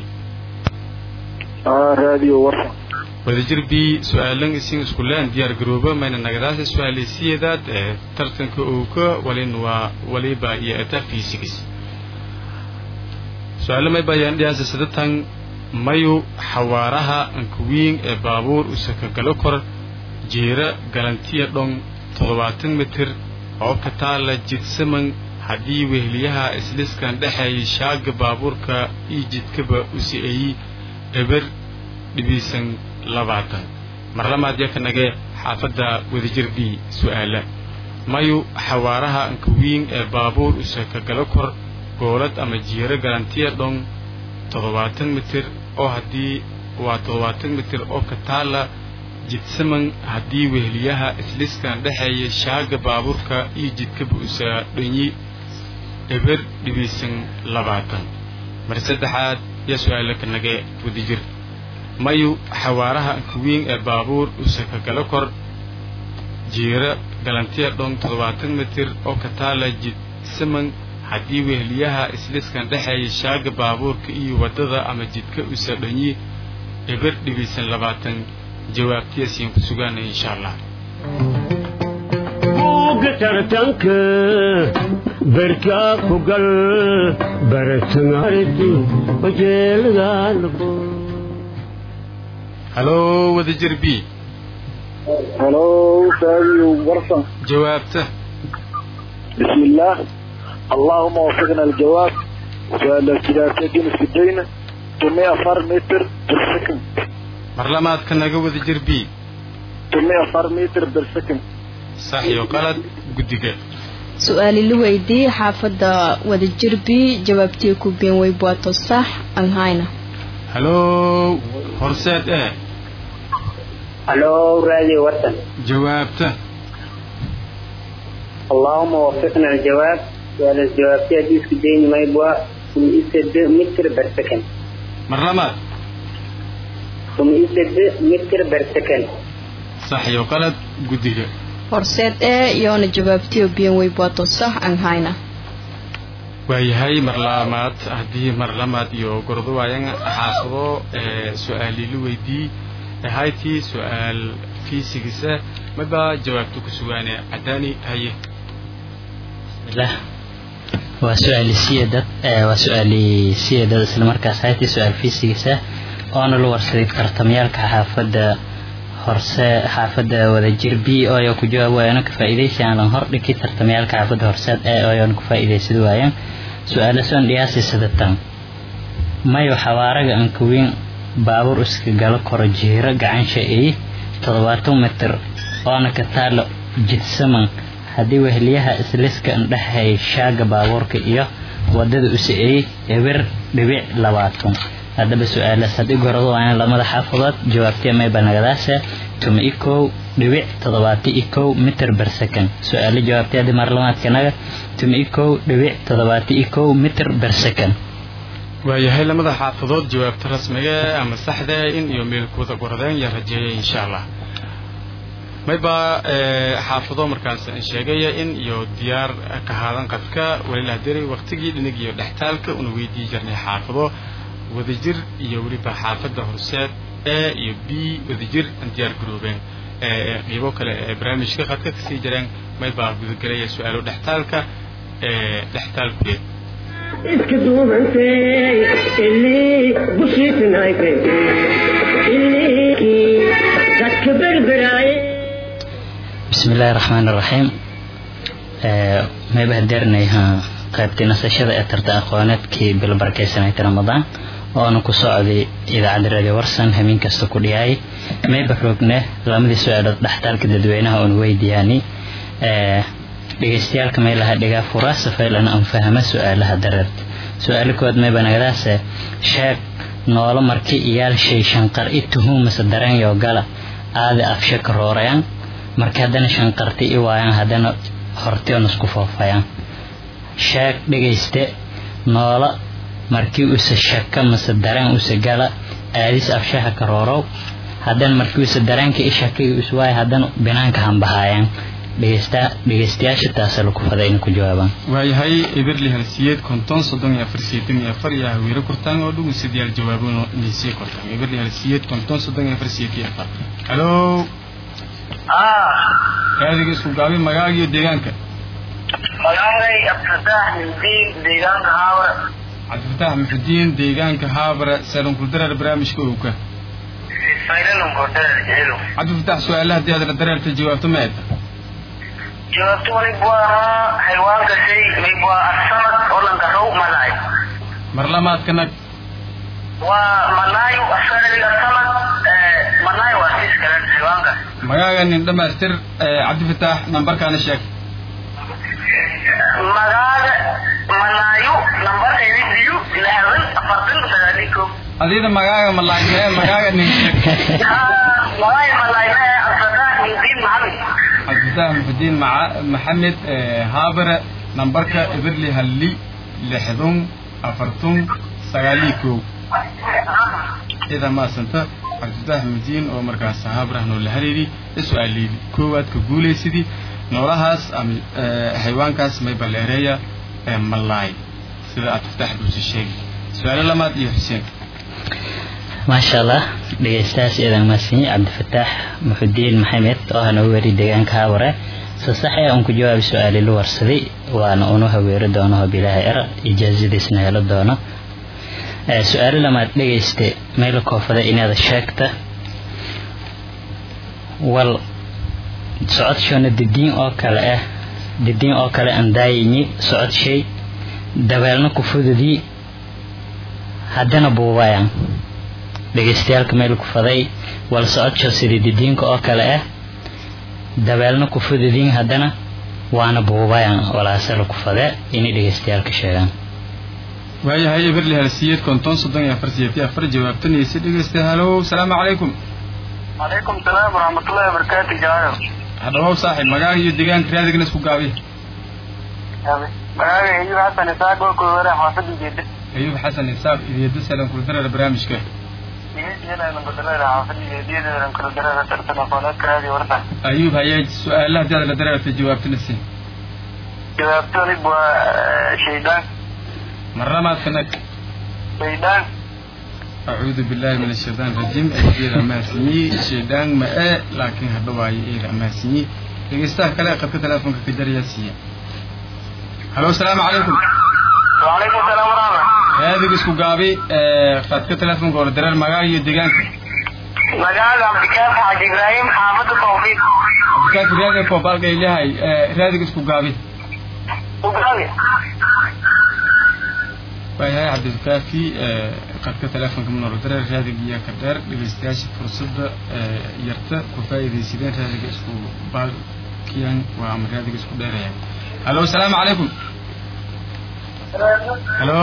radio warsan wadajir b su-aalan isin isku leen diyaar garoobo mayna nagadaasa su-aalay sideedaad ee tartanka owka walin waa waliba iyo eta physics su-aalo mayba ayaan dhiyaasa sadatan mayu xawaaraha ankawiin ee baabuur usaka galo kor jeera galantiya dhon toddobaatan mitir oo ka taala jidsaman haddii weheliyaha isliskan dhexeeyay shaaga baabuurka io jidkaba usi-eeyi eber dhibiisan labaatan marlamaad yakanage xaafadda wadajir b su-aala mayu xawaaraha ankawiin ee baabuur usaka galo kor goolad ama jiero galantiya dhon toddobaatan mitir oo haddii waa toddobaatan mitir oo ka taala jidsaman haddii weheliyaha isliskan dhexeeya shaaga baabuurka iyo jidkaba usaa dhanyi eber dhibiisan labaatan mar saddexaad yaa su-aala ka nage wadajir mayu xawaaraha ankawiin ee baabuur usaka galo kor jiiro galantiya dhon toddobaatan mitir oo ka taala jidsaman haddii weheliyaha isliskan dhexeeya shaaga baabuurka iyo waddada ama jidka usa dhanyi eber dhibiisan labaatan jawaabtiyaasiin ku sugaanaya insha allah buugga tartanka berkaa ku gal baratangariti wajeeladaalago halo wadajir b halo radio warsan jawaabta بسم الله اللهم وفقنا الجواب سؤال الثلاثة نصف الدين 104 متر بالسكند marlamaadka naga wadajir b 104 متر بالسكند sax iyo qalad guddiga su-aali la weydiiyey xaafadda wadajir b jawaabtii ku been way buato sax aan hayna halo horseed e halo radio warsan jawaabta اللهم وفقنا الجواب سؤال الجواب في حديث دين ما يبغى ثم يسد متر بر سكند marlamaad ثم يسد متر بر سكند sax iyo qalad guddiga horseed ee iyoona jawaabtii been way buato sax aan hayna waayahay marlamaad haddii marlamaad iyo gordowayan xaafado ee su-aali la weydii ahaytii su-aal fiisigisa maba jawaabta ku sugaane cadaani haye bismillah waa su-aali siyadad waa su-aali siyadad isla markaas haytii su-aal fiisigiisa oona la warsaday tartamyaalka xaafadda horse xaafadda wadajir b ooyo ku jawaab waayana ka faa'iidaysi aan lan hordhigi tartamyaalka xaafadda horseed ee ooyoona ku faa'iidaysad waayaan su-aala soon dhiyaasi sadatan mayo xawaaraga ankawiin baabuur iska galo koro jiiro gacansha ey toddobaatan mitir oona ka taalo jidsaman haddii weheliyaha isliska indhexeey shaaga baabuurka iyo wadada usa-eey eber dhibic labaatan haddaba su-aalaas haddii gorado waana lamada xaafadood jawaabtee mayba nagadaasa tuma i kow dhibic toddobaata i kow mitir ber second su-aalo jawaabtee haddii marlamaadkanaga tuma i kow dhibic toddobaata i kow mitir ber second waayahay lamada xaafadood jawaabta rasmiga ama saxda in iyo meelkooda goradeen yaa rajeeyay insha allah mayba xaafado markaas sheegaya in iyo diyaar ka haadan qadka walilah diray waqtigii dhinig iyo dhextaalka una weydii jirnay xaafado wadajir iyo weliba xaafadda horseed e iyo b wadajir aan diyaar garoobeen qiibo kale ee barnaamijka qadka kasii jireen maybaa gudagelaya su-aalo dhextaalka ee dhextaalkuleed iska duubantay ilii bushiitinaytay ilii dadka berberaaye bismi illaahi raxmaan iraxiim mayba hadeernayha qaybtii nasashada ee tarta aqooneedkii bilbarkaysanayta ramadaan oona ku socday idaacadda radio warsan habeen kasta ku dhiyaay mayba roogne lamadii su-aalood dhextaalka dadweynaha oon weydiyaani dhegeystayaalka meelaha dhigaa fura safaylan aan fahma su-aalaha dareerta su-aalo kood mayba nagadaase sheeg noolo marki iyaal shay shanqar i tuhuumasa dareenyo gala aadi afshe ka roorayaan marka haddana shanqarti i waayaan haddana hortion isku foofayaan sheeg dhegayste noola markii use shaka mase dareen use gala aadis afshaha ka roorow haddana markiisa dareenka isha ka iswaay haddana banaanka hanbahaayaan dhegeysta dhegeystayaasha taasa laku faday inay ku jawaabaan waayahay eberli halsiyeed konton soddon iyo afar siyeetan iyo afar iyo haweere kortaan oo dhugun sideyaal jawaabano niisii kortaan eberli halsiyeed konton soddon iyo afar siyeetan iyo afar halo raadiga isku gaabi magaaga iyo deegaanka magaalay abdulfataax mindiin deegaanka haawra cabdifataax muxudiin deegaanka haabara saalankuldarar barnaamijka owka cabdifataax su-aalaha haddii aad dareerta jawaabto ma eedta jawaabto walib waa ahaa xayawaanka shay mayb waa asamad olanka row malaay mar lamaadka nag waa malaayo asanadi asamad malaayo waa siis kalen xayawaanka magaaga nin dhamaystir cabdifataax nambarkaana sheeg magaaga malaayo nambarka idiyo lixdan afartan sagaali ko adida magaaga malaay mee magaaga nin sheeg malaayo malaay mee abdulfataax mindiin maxamed cabdifataax muxudiin maxamed haabare nambarka eberli halli lixdun afartun sagaalii kow ida maasanta cabdifataax muxudiin oo markaas haabarah noola hariiri su-aalii koowaad ka guulaysidii noolahaas ama xayawaankaas may baleereeya malaay sida aad fataax buusi sheegi su-aalo lamaad iyo xuseen maasha allah dhegeystayaas eedan maasiin cabdifataax muxudiin maxamed oo hana weri deegaanka haaware sasaxe aan ku jawaabi su-aali la warsaday waana unu haweero doono hobilaaha er ijaazadiisna helo doono su-aalo lamaad dhegeyste meel koofada inaad sheegta wal socodshona didiin oo kale ah didiin oo kale aan daayini socod shay dabeelna ku fududii haddana buubayaan dhegeystayaalka meel ku faday wal socodsho sidii didiinka oo kale ah dabeelna ku fududiin haddana waana buubayaan walaasala ku fade inay dhegeystayaalka sheegaan waayahay eberli halsiyeed konton soddon iyo afar siyeeti afar jawaabtanaysa dhegeysta halow salaamu calaykum calaykum salaam waraxmatullahi wabarakaatu jaayo hadhawow saaxib magaaga iyo deegaanka raadigna isku gaabi magaaga ayub xasan isaaq oo koowara xaafada jeeda ayub xasan isaaq idiyaada salan kuldarara barnaamijka ayub hayee su-aalaha hadii aad la dareerta jawaabtana si jawaabtoonib waa shaydaan marlamaadka nag shaydaan acuudu billahi min ashaytaan rajiim eeda amaasinyi shaydaan ma e laakiin hadha waaye eeda amaasinyi dhegeystaha kale qadka teleefonka ka jaraya siiya halo asalaamu calaykum wacalaykum salaam waraxma raadiga isku gaabi qadka teleefonka hore dareer magaaga iyo deegaanka magaaga cabdikaaf xaaji ibraahim xaafada tawfiiq cabdikaafi raadiga koobaalka ay leehay raadiga isku gaabi ugaali waayahay cabdikaafi qadka teleefonka manoro dareer raadiga iyo ka dheer dhegeystayaasha fursadda yarta ku faa'iidaysadeen raadiga isku baalkiyan waa ama raadiga isku dheerayaan halo asalaamu calaykum halo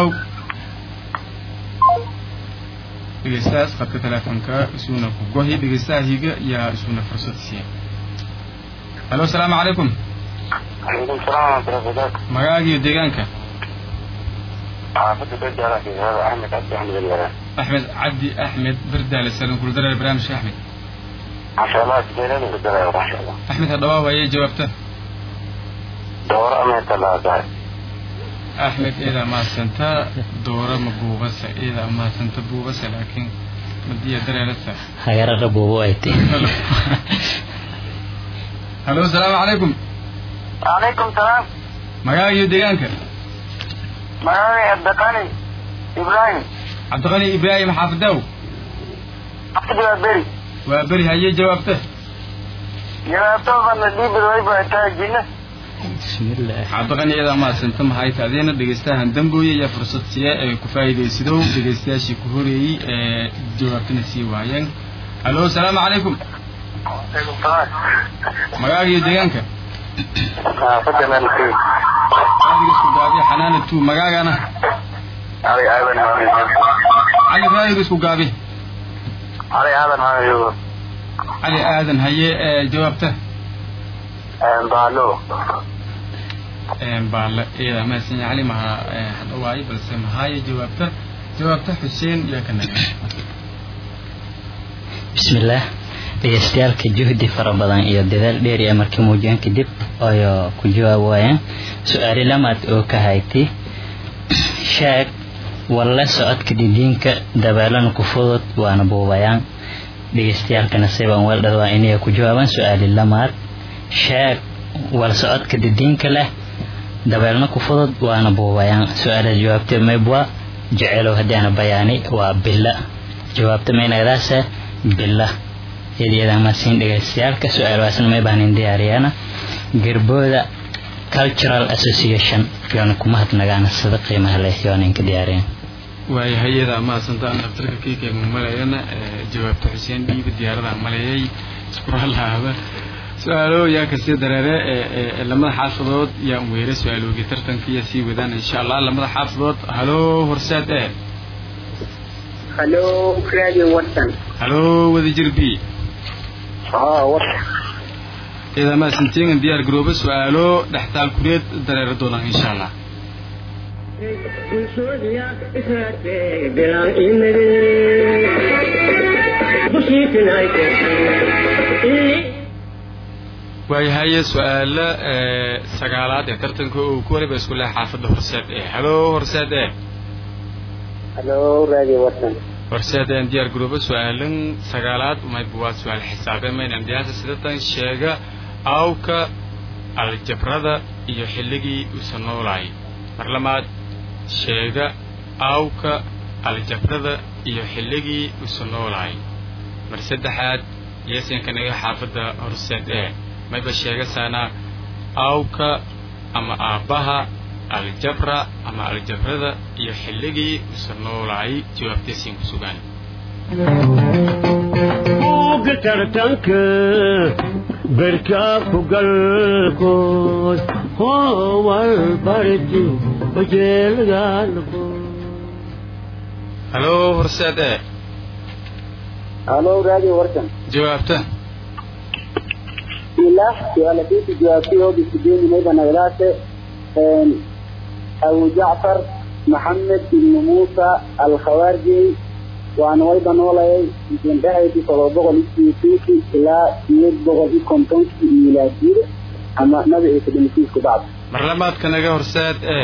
dhegeystahaas qadka teleefonka isuna ku gohi dhegeystaha higa yaa isuna fursad siiya halo asalaamu calaykum calaykum salaam waraxmatullahi magaaga iyo deegaanka xaafada bejaala axmed cabdi axmed alyaraan axmed cabdi axmed berdaale salan kuldareer barnaamijka axmed masha allah sideedada bedelayo masha allah axmed hadhawaa waayee jawaabta dooro ameerka laadahay axmed eedaa mahadsanta dooro ma buubasa eedaa mahadsanta buubasa laakiin madiya dareerasa hagarara buubo ay ti halo asalaamu calaykum calaykum salaam magaaga iyo deegaanka magaaga abdaqani ibraahim cabdiqani ibraahim xaafidaw xafid waa beri waa beri hayee jawaabta jawaabtoodana dhiibid wayba taa jinna bismillaah cabdiqani eedaa mahadsanta mahayta adeena dhegeystahan dambooye ayaa fursad siiya ee ku faa'iidaysadow dhegeystayaashii ku horeeyey ee jawaabtana sii waayeen halo asalaamu calaykum calaykum salaam magaaga iyo deegaanka xaafada meelkii raadiga isku gaabi xanaana tu magaagana ali aadan cali raadiga isku gaabi ali aadan hayo cali aadan haye ee jawaabta baalo baale eeda mahadsan yahay cali maha hadha waaye balse mahaaye jawaabta jawaabta xuseen yaa ka naga bismillaah dhegeystayaalka juhdi fara badan iyo dadaal dheer ee markii muujiyeen kadib ayo ku jawaab waayeen su-aali lamaad oo ka hayti sheeg walle socodka didiinka dabeelana ku fudud waana buubayaan dhegeystayaalkana siban weeldhad waa inay ku jawaabaan su-aali lamaad sheeg wal socodka didiinka leh dabeelna ku fudud waana buubayaan su-aalaha jawaabtee maybwa jecelow haddaana bayaani waa bila jawaabta maynagadaasa bila iyadiyada masiin dhegeystayaalka su-aalahaasna may baanin diyaariyaana gerbooda cultural association yoona kuma hadnagaana sida qiimaha leh yoona inka diyaariyeen waayahay iyada mahadsantaan daftarka kiikaymu malayana jawaabta xuseen dhiiba diyaarada maleeyay iskuralaaba su-aalo yaa kasii dareere ee lamada xaafadood yaan weera su-aaloogi tartankiiya sii wadaan insha allah lamada xaafadood halo horsaad e halo radio watson halo wadajir b haa watson iyada mahadsantiin diyaar garooba su-aalo dhextaal kureed dareere doonaan insha allah bulshoodia israatee bilaan imade bushiitinayte waayahaye su-aalo sagaalaad ee tartanka uu ku waliba isku leh xaafadda horseed ee halo horseed e halo radio watson horseed een diyaar garooba su-aalan sagaalaad mayba waa su-aal xisaabe maynan diyaasa sidatan sheega awka aljabrada iyo xilligii uusa noolaay mar lamaad sheega awka aljabrada iyo xilligii uusa noolaay mar saddexaad yeesankanaga xaafadda horseed ee mayba sheegasaana awka ama aabbaha aljabra ama aljabrada iyo xilligii uusa noolaay jawaabtaysiin ku sugaan buugga tartanka berkaa ku galkood howal barti bajeelgaalko halo horseed e halo radio watson jawaabta bismillah su-aala kiisi jawaabtay oo bisideeni mayba nagadaase abu jacfar maxamed ibnu muusa alkhawaarji waana wayba noolayay indhahaydii todoba boqol iyo sideetanki ilaa sideed boqol iyo kontonkii milaadiyada ama nabi ciise dhimisiisku bacda mar lamaadka naga horseed e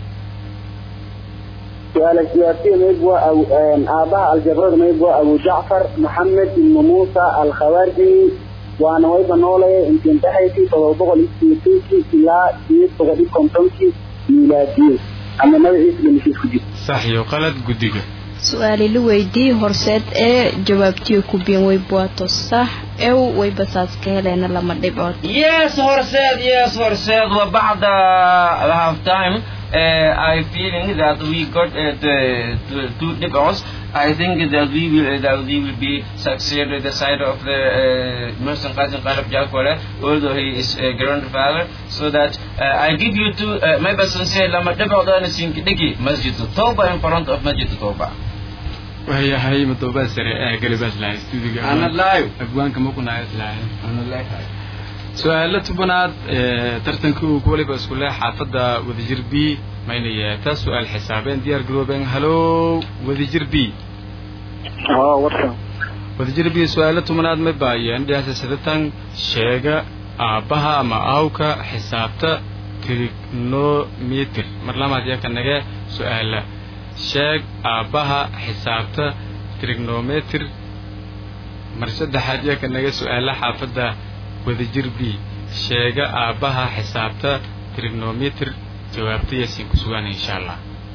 su-aala jawaabtay mayb waa aabaha aljabrada mayb waa abu jacfar maxamed ibnu muusa alkhawaarji waana wayba noolayay intindhahaydii todoba boqol iyo sideetankii ilaa sideed boqol iyo kontonkii milaadiyada ama nabi ciise dhimisiisku jirta sax iyo qalad guddiga su-aali la weydii horseed ee jawaabtiyo ku biin way buato sax ew way basaas ka heleena lama dhibcood Yes, Horsead, yes, Horsead. Well, بعد the half time, uh, I feeling that we got uh, the, the two dipos. I think that we will that we will be succeed with the side of the uh, Merson Qasim Qalab Jalkole, although he is a grandfather. So that uh, I give you two. Uh, my person say lama dipo da na sin kidiki Masjid Toba in front of Masjid Toba. waayahay madoobaad sare ee galibaas lahay stuudiga Ana live. abwaanka makunaayas lahay su-aalo tobanaad ee tartanka uu ku waliba isku leh xaafadda wadajir b mayna yeetaa su-aal xisaabeen diyaar garoobeen halo wadajir b haa watson wadajir b su-aalo tobanaad ma baayeen dhiyaasa sidatan sheega aabbaha ama aawka xisaabta trigonometer mar lamaad yaa ka nage su-aala sheeg aabbaha xisaabta trigonometer mar saddexaad yaa ka naga su-aala xaafadda wadajir b sheega aabbaha xisaabta trigonometer jawaabta yaasiin ku sugaan insha allah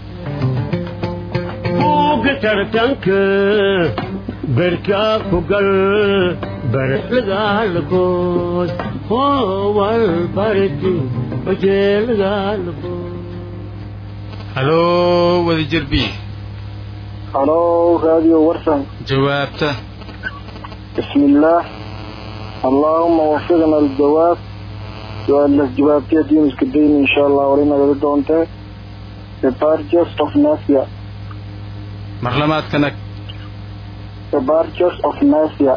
buugga tartanka berkaa ku gal barlagaalkood howal barti bajeelgaalkood halo wadajir b halo radio watson jawaabta بسم الله اللهم وفقنا الجواب سؤال جوابتي دين اسكدين ان شاء الله ولينا قد انت The Barges of Nasia mar lamaadka nag The Barges of Nasia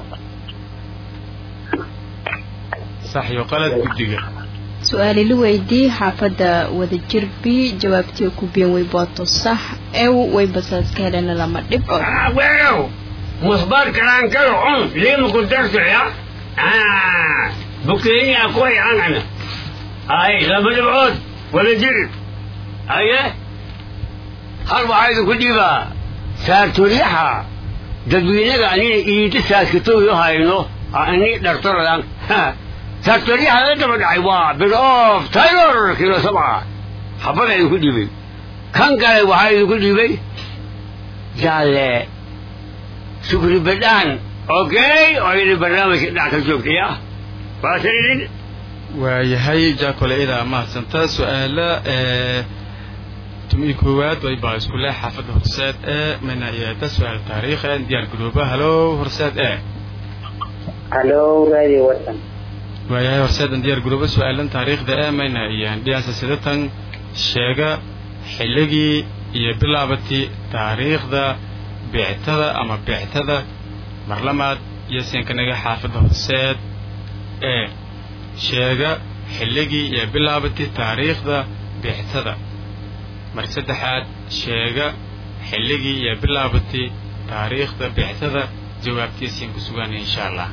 sax iyo qalad guddiga su-aali la weydii xaafadda wadajir b jawaabtiyo ku biin way buato sax ew way basaas ka heleena lama dhibcood Ah, bueno. musbaar karaan karo cun liima ku darsaya bukeeni akoy anana ay laba dhibcood wada jir aye hal waxaa idinku dhiibaa saartolyaha dadweynaga anina iidi saaskatooyo hayno ani dhartorodan saartolyaha la daba dhacay waa bid of taylor kilo sabca habada idinku dhiibay kan kale waxaa idinku dhiibay jaalle shukri badhaan okay oo idin barnaamijka dhac ka joogtaya waasaidin waayahay jaakole idaa mahadsanta su-aala tumi koowaad way baa isku leh xaafadda horseed ee mina iyada su-aal taariikh ee diyaar garooba halo horseed ee halo radio watan waayahay horseedan diyaar garooba su-aalan taariikhda ee mayna iyaan dhiyaansa sidatan sheega xilligii iyo bilaabatii taariikhda beectada ama beectada marlamaad iyo seenkanaga xaafadda horseed ee sheega xilligii iyo bilaabatii taariikhda beectada mar saddexaad sheega xilligii iyo bilaabatii taariikhda beectada jawaabtiisiin ku sugaanaya insha allah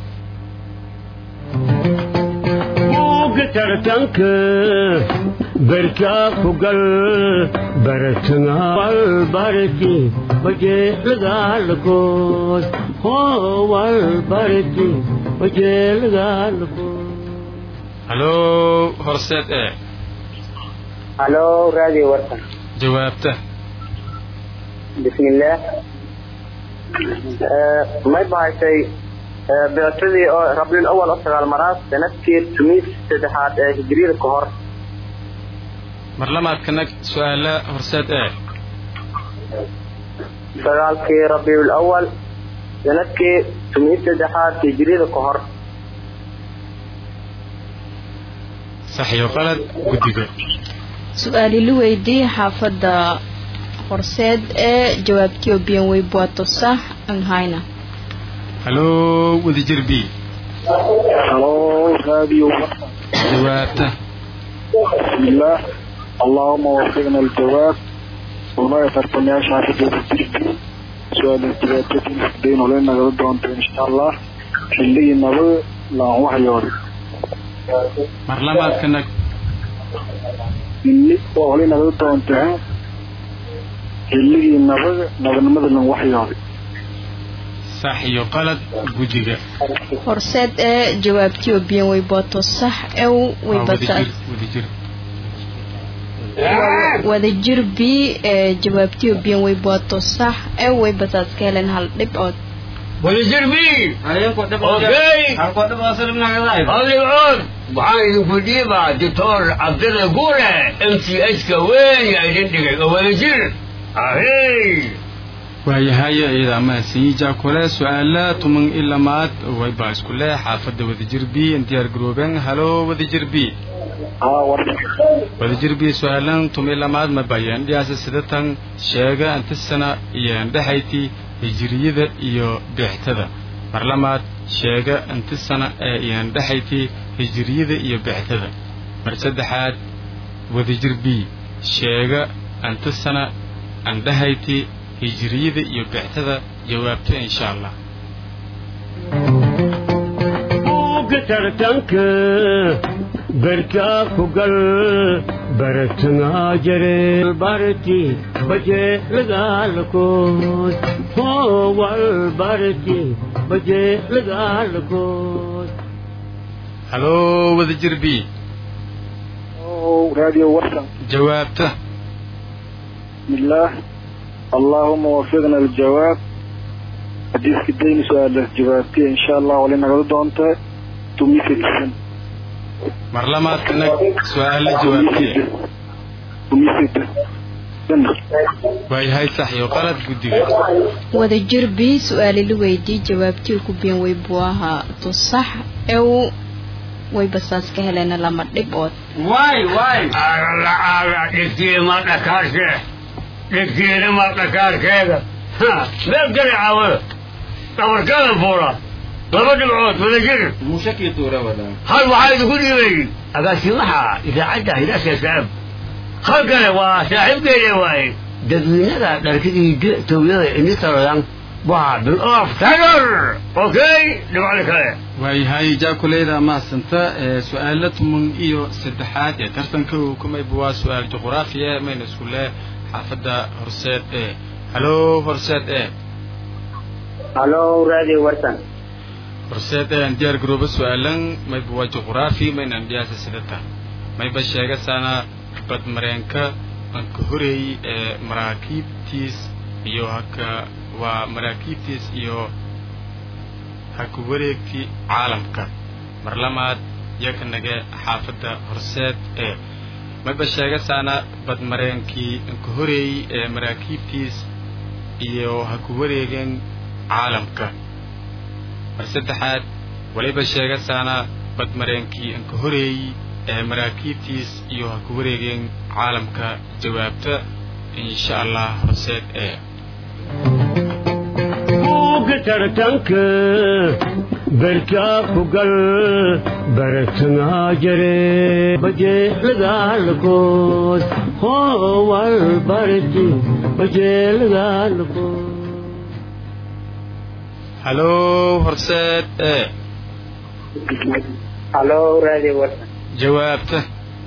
buugga tartanka berkaa ku gal baratana walbarati bajeelagaalkood hoo walbarati bajeelagaalkood halo horseed ee halo radio watan jawaabta bismillaah may bahaysay beertadii oo rabiul awal oo sagaal maraas sanadkii tumiis saddexaad ee hijriyada ka hor mar lamaadka nag su-aala horseed ee sagaalkii rabiul awal sanadkii tumiis saddexaad hijriyada ka hor sax iyo qalad guddiga su-aali la weydiiyey xaafadda horseed ee jawaabtiyo biyan wey buato sax aan hayna halo wadajir b halo radio jawaabta بسم الله اللهم وفقنا الجواب وما يترتمياش حافظة التربية سؤال التباتة بين ولينا قد أنت إن شاء الله اللي نبي لا وحي يوري mar lamaadka nag اللي ولينا قد أنت اللي نبي نبي نمد لن وحي يوري sax iyo qalad guddiga horseed ee jawaabtiyo biyan wey buato sax ew way waa basa wadajir wadajir wadajir b ee jawaabtiyo biyan wey buato sax ew way basaas ka heleen hal dhibcood wadajir b ayinku dhib Okay. halkoo dhib asal nagadaay adigood waxaan idinku dhiibaa doctor cabdilla guure m c h ka weyn yaa idin dhigay oo wadajir ahey waayahay iyada mahadsanyi jaakole su-aala tuman i lamaad way baa isku leh xaafadda wadajir b diyaar garoobeen halo wadajir b ها ورد wadajir b su-aalan tumi lamaad ma bayaan dhiyaasa sidatan sheega inta sana iyo indhexayti hijiriyada iyo beextada mar lamaad sheega inta sana ee iyo indhexayti hijiriyada iyo beextada mar saddexaad wadajir b sheega inta sana indhehayti hijiriyada iyo beextada jawaabta insha allah buugga tartanka berkaa ku gal baratana jare barati bajeelagaalkood hoo walbarati bajeelagaalkood halo wadajir b راديو ورشة jawaabta بسم الله اللهم وفقنا الجواب حديث كدين سؤال جوابتي إن شاء الله ولنا قد أنت تميك الجسم mar lamaadka nag su-aala jawaabtiya تميك waayahay sax iyo qalad guddiga wadajir b su-aali la weydiiyey jawaabtiyo ku biyan wey buaha to sax ew way basaas ka heleen lama dhibcood waay waay agala aga dhigtiye ma dhakaarke dhigtiyeena ma dhakaarkeeda Ha, meel gari caawada dhabarkada fuula laba dhibcood wadajir mushakii tuura wada hal waxaa idinku dhiibay agaasimaha idaacadda hidaasa saab hal kale waa saaxiibkeeda waaye dadweynaga dharkadii towyada ini tarodan bottle of tiger okay dhibcada kale waayahay jaakuleyda mahadsanta ee su-aalo tuman iyo saddexaad ee tartanka uu kumayba waa su-aal juqraafiya mayna isku leh xaafadda horseed ee halo horseed ee halo radio warsan horseed ee aan diyaar garoobo su-aalan mayba waa juqraafi mayna andhiyaasa sidata mayba sheegasana badmareenka anka horeeyey ee maraakiibtiis iyo haka waa maraakiibtiis iyo haka wareegkii caalamka mar lamaad yakanage xaafadda horseed ee mayba sheegasaana badmareenkii anka horeeyey ee maraakiibtiis iyo haku wareegen caalamka mar saddexaad waliba sheegasaana badmareenkii anka horeeyey ee maraakiibtiis iyo haku wareegeen caalamka jawaabta insha allah horseed ee buugga tartanka berkaa ku gal baratanaa jare bajeelagaalkood hoowal barti bajeelagaalkood halo horseed ee halo radio warsan jawaabta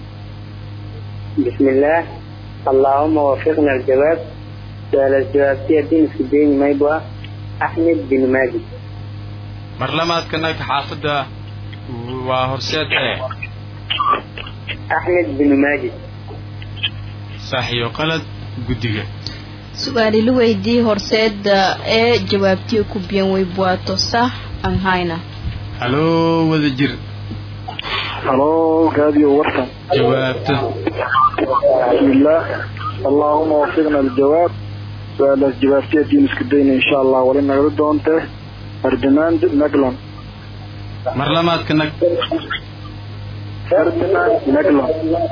بسم الله اللهم وفقنا الجواب سؤال الجوابية دين في الدين ما يبغى أحمد بن ماجد mar lamaadkanag xaafadda waa horseed ee أحمد بن ماجد sax iyo qalad guddiga su-aali la weydii horseeda ee jawaabtii ku biyan way buato sax aan hayna halo wada jir halo radio warsan jawaabta بسم الله اللهم وفقنا الجواب سؤال جوابتي دين اسكدين ان شاء الله ولنا دونته فرديناند نقلون mar lamaadkanag فرديناند نقلون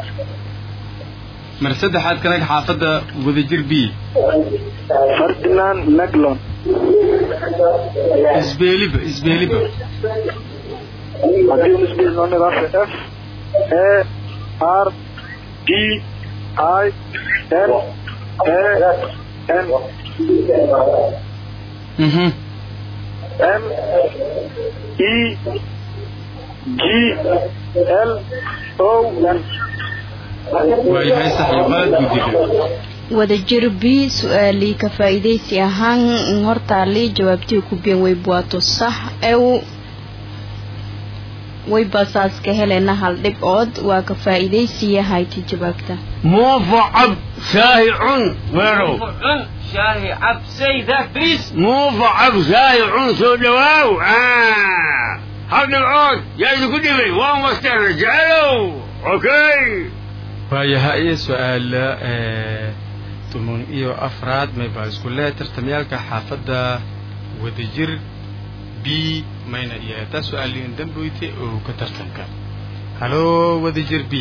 mar saddexaad kanag xaafadda wadajir b فرديناند نقلون isbeeliba isbeeliba هذه نسبة نوني راس اف اي ار دي اي ان اي ان mhm M E G L O N waayahay sax iyo qalad guddiga wadajir b su-aalii ka faa'iidaysi ahaan hortaali jawaabtii ku biyan way buato sax ew way basaas ka helena hal dhibcood waa ka faa'iidaysiya hayti jawaabta موفعب شاهع ويرو شاهي عب say that please موفعب شاهع سو دواو آه هذا العود يا إذا كنت بي وان مستر رجالو أوكي waayahay su-aala ee tuman iyo afraad mayba isku leh tartamyaalka xaafadda wadajir b mayna iyo taa su-aaliin damboyte oo ka tartanka halo wadajir b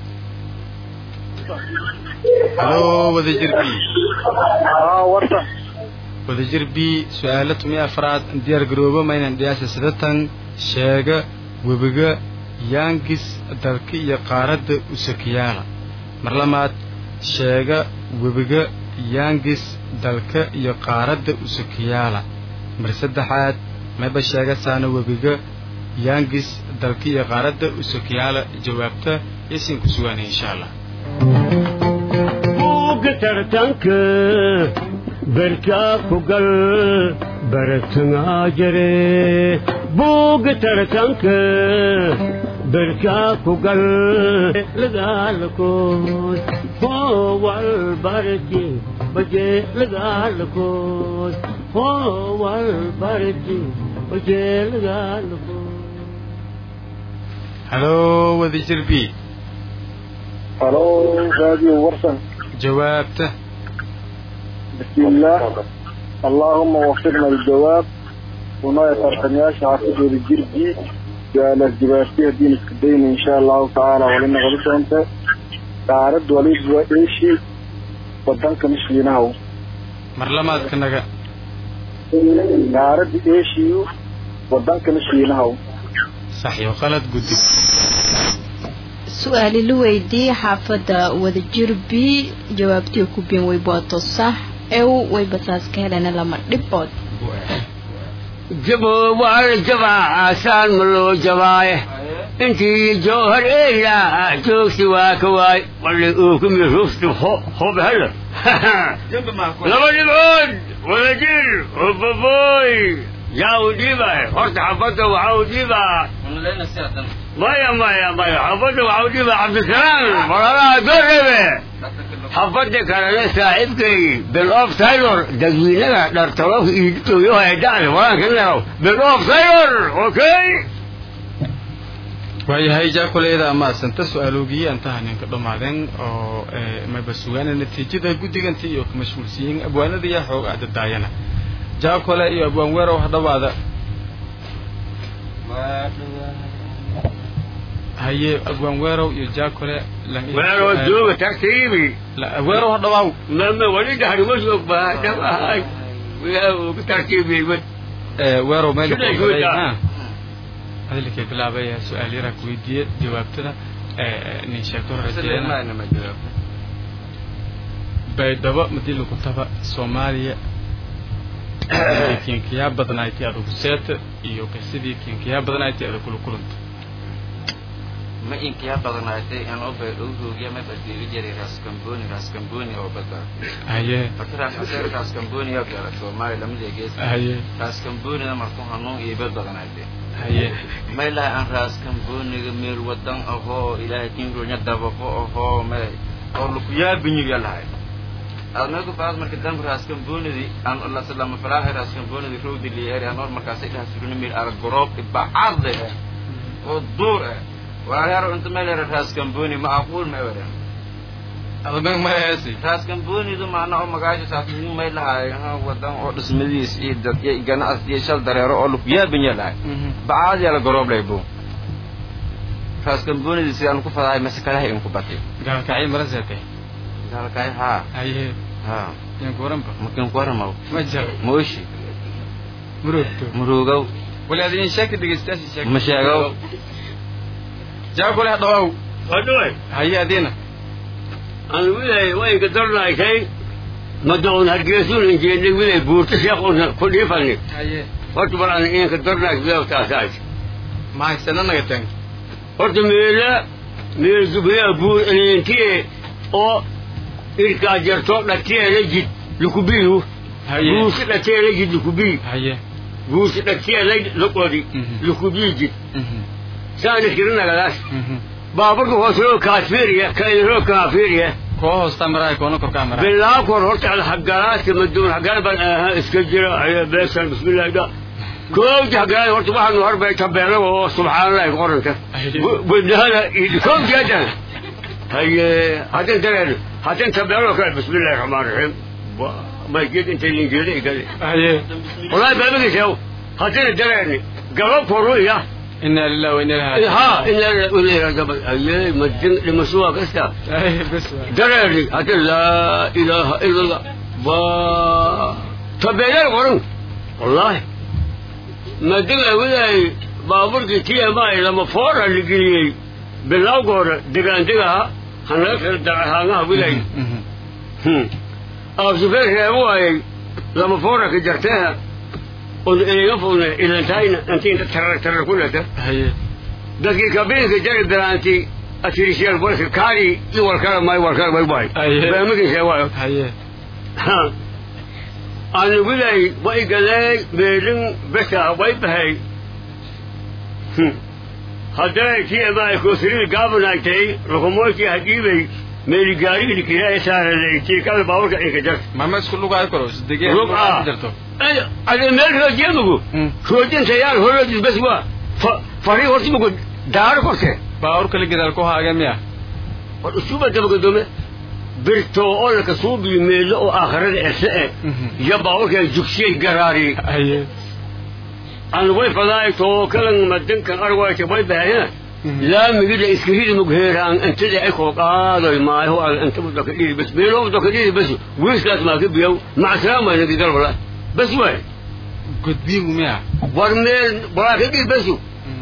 halo wadajir b اه ورطة wadajir b su-aalo tumi afraad diyaar garoobo maynan dhiyaasha sidatan sheega webiga yaangis dalka iyo qaaradda usakiyaala mar lamaad sheega webiga yaangis dalka iyo qaaradda usakiyaala mar saddexaad mayba sheega saana webiga yaangis dalka iyo qaaradda usakiyaala jawaabta yasiin ku sugaanay insha allah buugga tartanka berkaa ku gal baratanaa jare buugga tartanka berkaa ku gal lagaalkood hoowal barti baje lagaalkood hoowal barti baje lagaalkood halo wadajir b الو راديو ورسن jawaabta بسم الله اللهم وفقنا الجواب ونوع ترتمياش عقد الجربي قال الجباسية دين اسكدين ان شاء الله تعالى ولنا غلط انت تعرض وليد وايشي ودنك مش ليناو mar lamaadka naga تعرض ايشيو ودنك مش ليناو sax iyo qalad guddig su-aali la weydii xaafadda wadajir b jawaabtii ku biyan way buato sax ew way basaas ka helena lama dhibcood jabo waa la jabaa aasaan ma loo jabaaye intii joohar eela joogsi waa ka waay wali uu ku miruufti hob hela laba dhibcood wada jir obaboy yaa u dhiibay horta xabadda waxaa u dhiibaa maya maya maya xabadda waxaa u dhiibaa cabdisalaam walaalaha doorebe xabadda kalena saaxiibkay bill of taylor dadweynaga dhartaloofka iiditooyo haydacda walaanka naraw bill of taylor okay waayahay jaakuleeda ama asanta su-aaloogiye antaha ninka dhammaadeen oo mayba sugaana natiijada guddigantii iyo ka mashhuulsiyiin abwaanada iyo xoog aada daayana jaakole iyo abwaan weerow hadhawaada haye abwaan weerow iyo jaakole weerow jooga tartiibi weerow hadhawaaw mama wali dhahri ma baa dhawahay ku tartiibiyey weerow meel hadalkay bilaabaya su-aal yaraa ku weydiiye jawaabtada nin sheegto rajeena baydhabo madii lagu taba soomaaliya kinkiyaa badnaaytay adugu seeta iyo qisadii kinkiyaa badnaaytay adag kula kulanta ma inkiyaa badnaatay anoo baydhow hoogiya ma badhiiri jiray raskamboni raskamboni oo bada haye marka raashaseer raskamboni oo gala soomaaliya lamada gees haye raskambonida markuu hanuun iyo bad badnaatay haye may lahay aan raaskamboniga meel wadan ahoo ilaahay kinronya dabaqo ahoo may oo lakuyaabinyiga lahay admeeku baad marka dambe raaskambonidi aan lama falaahay raaskambonidi rowdi liyeeri anoor markaasay dhaha suruna meel arag goroob ibacade oo duur eh walaalayaal inta meel yara raaskamboni macquul ma ewadan admeg ma heesi raaskambonidu macna oo magaasha saasmu may lahay wadan oo dhismadiis iyo dad iyo ganacsi iyo shal dareero oo lakuyaabanya lahay bacaad yaa la goroob lay bu raaskambonidi sidaan ku fadahay mase kalahay inku batay gaalkacay mala seetay gaalkacay haa haye ha yanku waranba makin ku waramaw ma jar mooshi muroogto murugow wali adin sheegta dhegeystayaasha sheeg ma sheegow jaakole hadhawaaw hadhowe haye adina aan wilay wayga darnaysay madaun hargeysun injeednay wilay buurta sheekuna ku dhiifani haye horta bal aan inka darnays bilawtaasaas mahaysana naga tang horta meela meel zubriya buur elintiye oo irkaa jarto dhateela jid lukubiyu haye buusi dhateela jid lukubiy haye buusi dhateela loqodi lukubiy jid saana kirinagadaas baaburka hoosroo kaafiriya kainroo kaafiriya koo hoosta maraay koona korkaa maraay bilaa kor horta hagalaasi maduun hagal baan ahaa iska jira ayaa beesan bismillahi da koowti hagalaasi horta waxaanu horbay tabeelaga oo subxaanallahi qoranta wadahada koowti haddan haye haddan dareen haddan tabeelo kale bismillahi raxmaan raxiim mayged intay linjeeda igale haye wallaahi baabagiisa haddana dareeni gabab koruya inaa lillahi wa inaa ilaihi ها إلا إلا قبل أيه مدين لمسوا كستا haye bes waay دراري حتى لا إله إلا الله و تبين القرن والله مدين أولي بابور كتير ما إلى مفورة اللي قلي بالله قرن دقان دقها هناك دعها ولاي أو سفير هو لما فورة كجرتها إلى يفون إلى انتهينا أنت أنت ترى ترى كلها haye dadkii kabiinka jari daraanti asirisyaal booliska kaari iwarkala may warkala may bay Aye. baamigiisa waayo haye aan wilay way galee meelin besa way bahay hadday tiamay kusiri gaabanaagtay rukumoykii hadiibay meeli gaarigii kiraya saaralay tiikada baaburka inka jar mama isku lugaayo karo sidegee Lug ah. jirto ade meel roojiyamagu roojinta yaal horoodis bes waa farii hortimagu daaro korte baawur kale gadaal ku haaga miya war usuuba dabagadome birto oo laka suubiyo meelo oo aakhirada ese e iyo baaburka jugsiyay garaari haye aan way fadaay too kalan madankan arwayta way bahayna laamigida iskirida mugheeraan intada ay koo qaadoy maaho aan inta mudaka dhiri bas meelo mudaka dhiri bas wiiskaas maa ka biyow macasalaam waa nagi galbala bas waay gudbiigu miya war meel walaa ka dhiri basu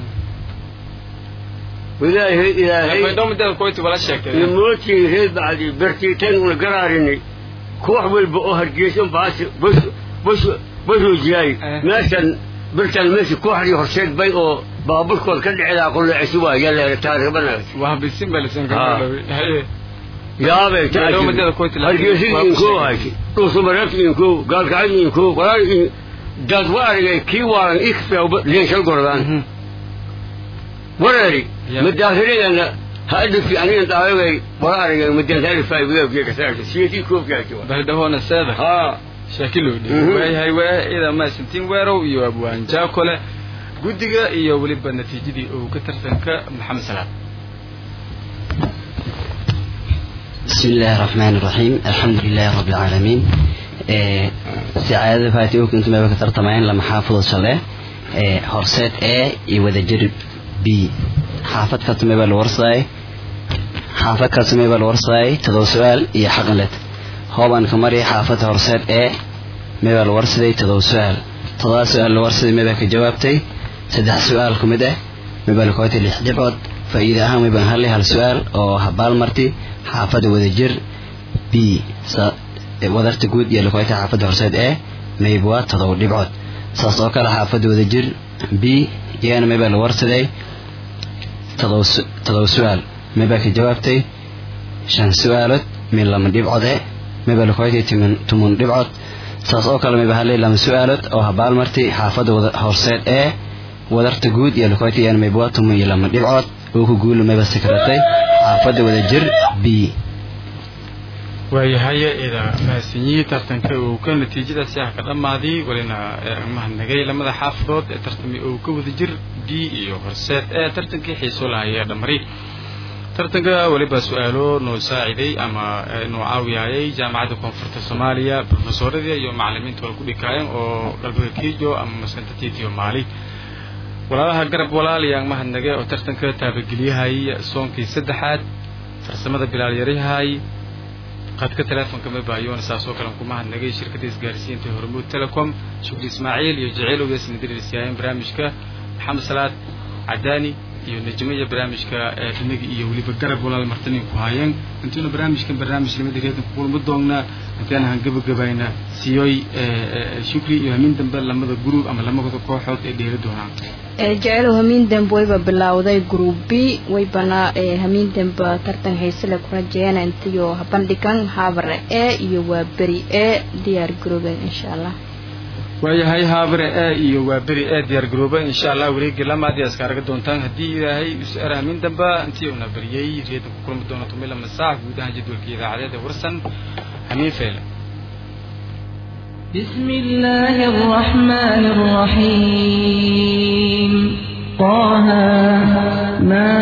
ilaahay ilaahay baydhabo mideeda koyti wala sheegtay nimootii reer bacdi bertiitan una garaarini koox walba oo hargeysan baasi bas bas baruujiyay meeshan birtan meesha ku xariyo horseed bay oo baaburkood ka dhicdaa qulleecisu waa yalla taariikhbana waa bisin balisan ka Ah. haye yaabe Meelo madada ku tilaa- hargeysa waa ku inkoo sheegay. haysi dhuusamareed inkoo gaalkacad inkoo walaal in dad waa argay kii waalan ikfia leenshal gordaan wareeri Ya. madaahirigana ha adhafi anigan daawagay wala argay madaahirifay wiyaabkiya kasaarta siyatii koofkaaki baldhahoona seeda haa shaakilo Mhm. waayahay waa ida maasantiin weerow iyo abwaan jaakole guddiga iyo weliba natiijadii uu ka tartanka maxamed salaad بسم الله الرحمن الرحيم الحمد لله رب العالمين إيه سعادة فاتي وكنت ما بكتر طمعين لما حافظ شله إيه هرسات A يوذا جرب B حافظ كتمي بالورصاي حافظ كتمي بالورصاي تدو سؤال إيه حقلت هوبان كمري حافظ هرسات A مي بالورصاي تدو سؤال تدو سؤال الورصاي مي بك جوابتي سدح سؤال كمده مي بالكوتي لحدبعد فإذا أهم يبان هلي هالسؤال أو هبال مرتي xaafada wadajir b sa- wadarta guud iyo lakoyta xaafada horseed ee mayb waa todoba dhibcood saas oo kale xaafada wadajir b iyagana maybaa la warsaday todoba su- todoba su-aal maybaa ka jawaabtay shan su-aalood min lama dhibcode maybaa lakoytay timin tumun dhibcood saas oo kale mayba halay lama su-aalood oo habaal martay xaafada wada- horseed ee wadarta guud iyo lakoyta iyagana mayb waa tumun iyo lama dhibcood oo ku guula mayba sakratay xaafada wadajir b waayahaye ida mahadsanyihi tartanka uu ka natiijadaasi ah ka dhammaaday welina ee mahadnagay lamada xaafadood ee tartami uu ka wada jir d iyo horseed ee tartankii xiiso lahayee dhamari tartanka weliba su-aalo noo saaciday ama ee noo caawiyayay jaamacadda koonfurta soomaaliya profesoradii iyo macalimiinta wala ku dhikaayeen oo galbeed kiijo ama maskanta tiitiyo maali walaalaha garab walaal yaan mahadnage oo tartanka taabageliyahay soonkii saddexaad farsamada bilaalyaryahay qadka teleefonka ma baayoona saas oo kale aan ku mahadnagay shirkadda isgaarsiinta hormuud telecom shukri ismaaciil iyo jaceyl ogeesna dirisiyaayeen barnaamijka maxamed salaad cadaani iyo najmiya barnaamijka ee inaga iyo weliba garab walaal martanin ku haayeen intuuna barnaamijkan barnaamij limada reedan ku kulma doonnaa intaan aan gabagabayna siyoy shukri iyo hamin dambe lamada group ama lamada kooxood ee dheeli doonaan jecelow hamiin dambe wayba bilowday group b waybana hamiin dambe tartan haysele ku rajeeyana intayo bandhigan haabare e iyo waa beri e diyaar garooben insha allah waayahay haabare e iyo waa beri ee diyaar garooba insha allah wareegi lamaad iyo iska arga doontaan haddii ilaahay is-ar hamiin dambe intii una bariyey reedan ku kulmi doona tumila masaax guud ahaan jadwalka idaacadeed ee warsan hamiin feele بسم الله الرحمن الرحيم طه ما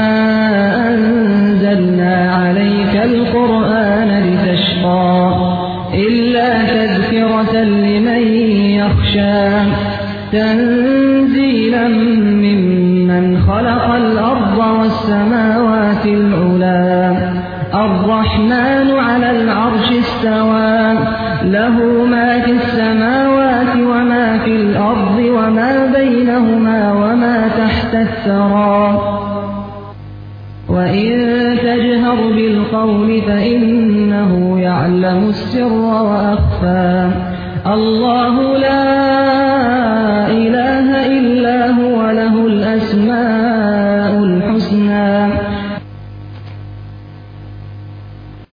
أنزلنا عليك القرآن لتشقى إلا تذكرة لمن يخشى تنزيلا ممن خلق الأرض والسماوات العلى الرحمن على العرش استوى له ما في السماوات وما في الأرض وما بينهما وما تحت الثرى وإن تجهر بالقول فإنه يعلم السر وأخفى الله لا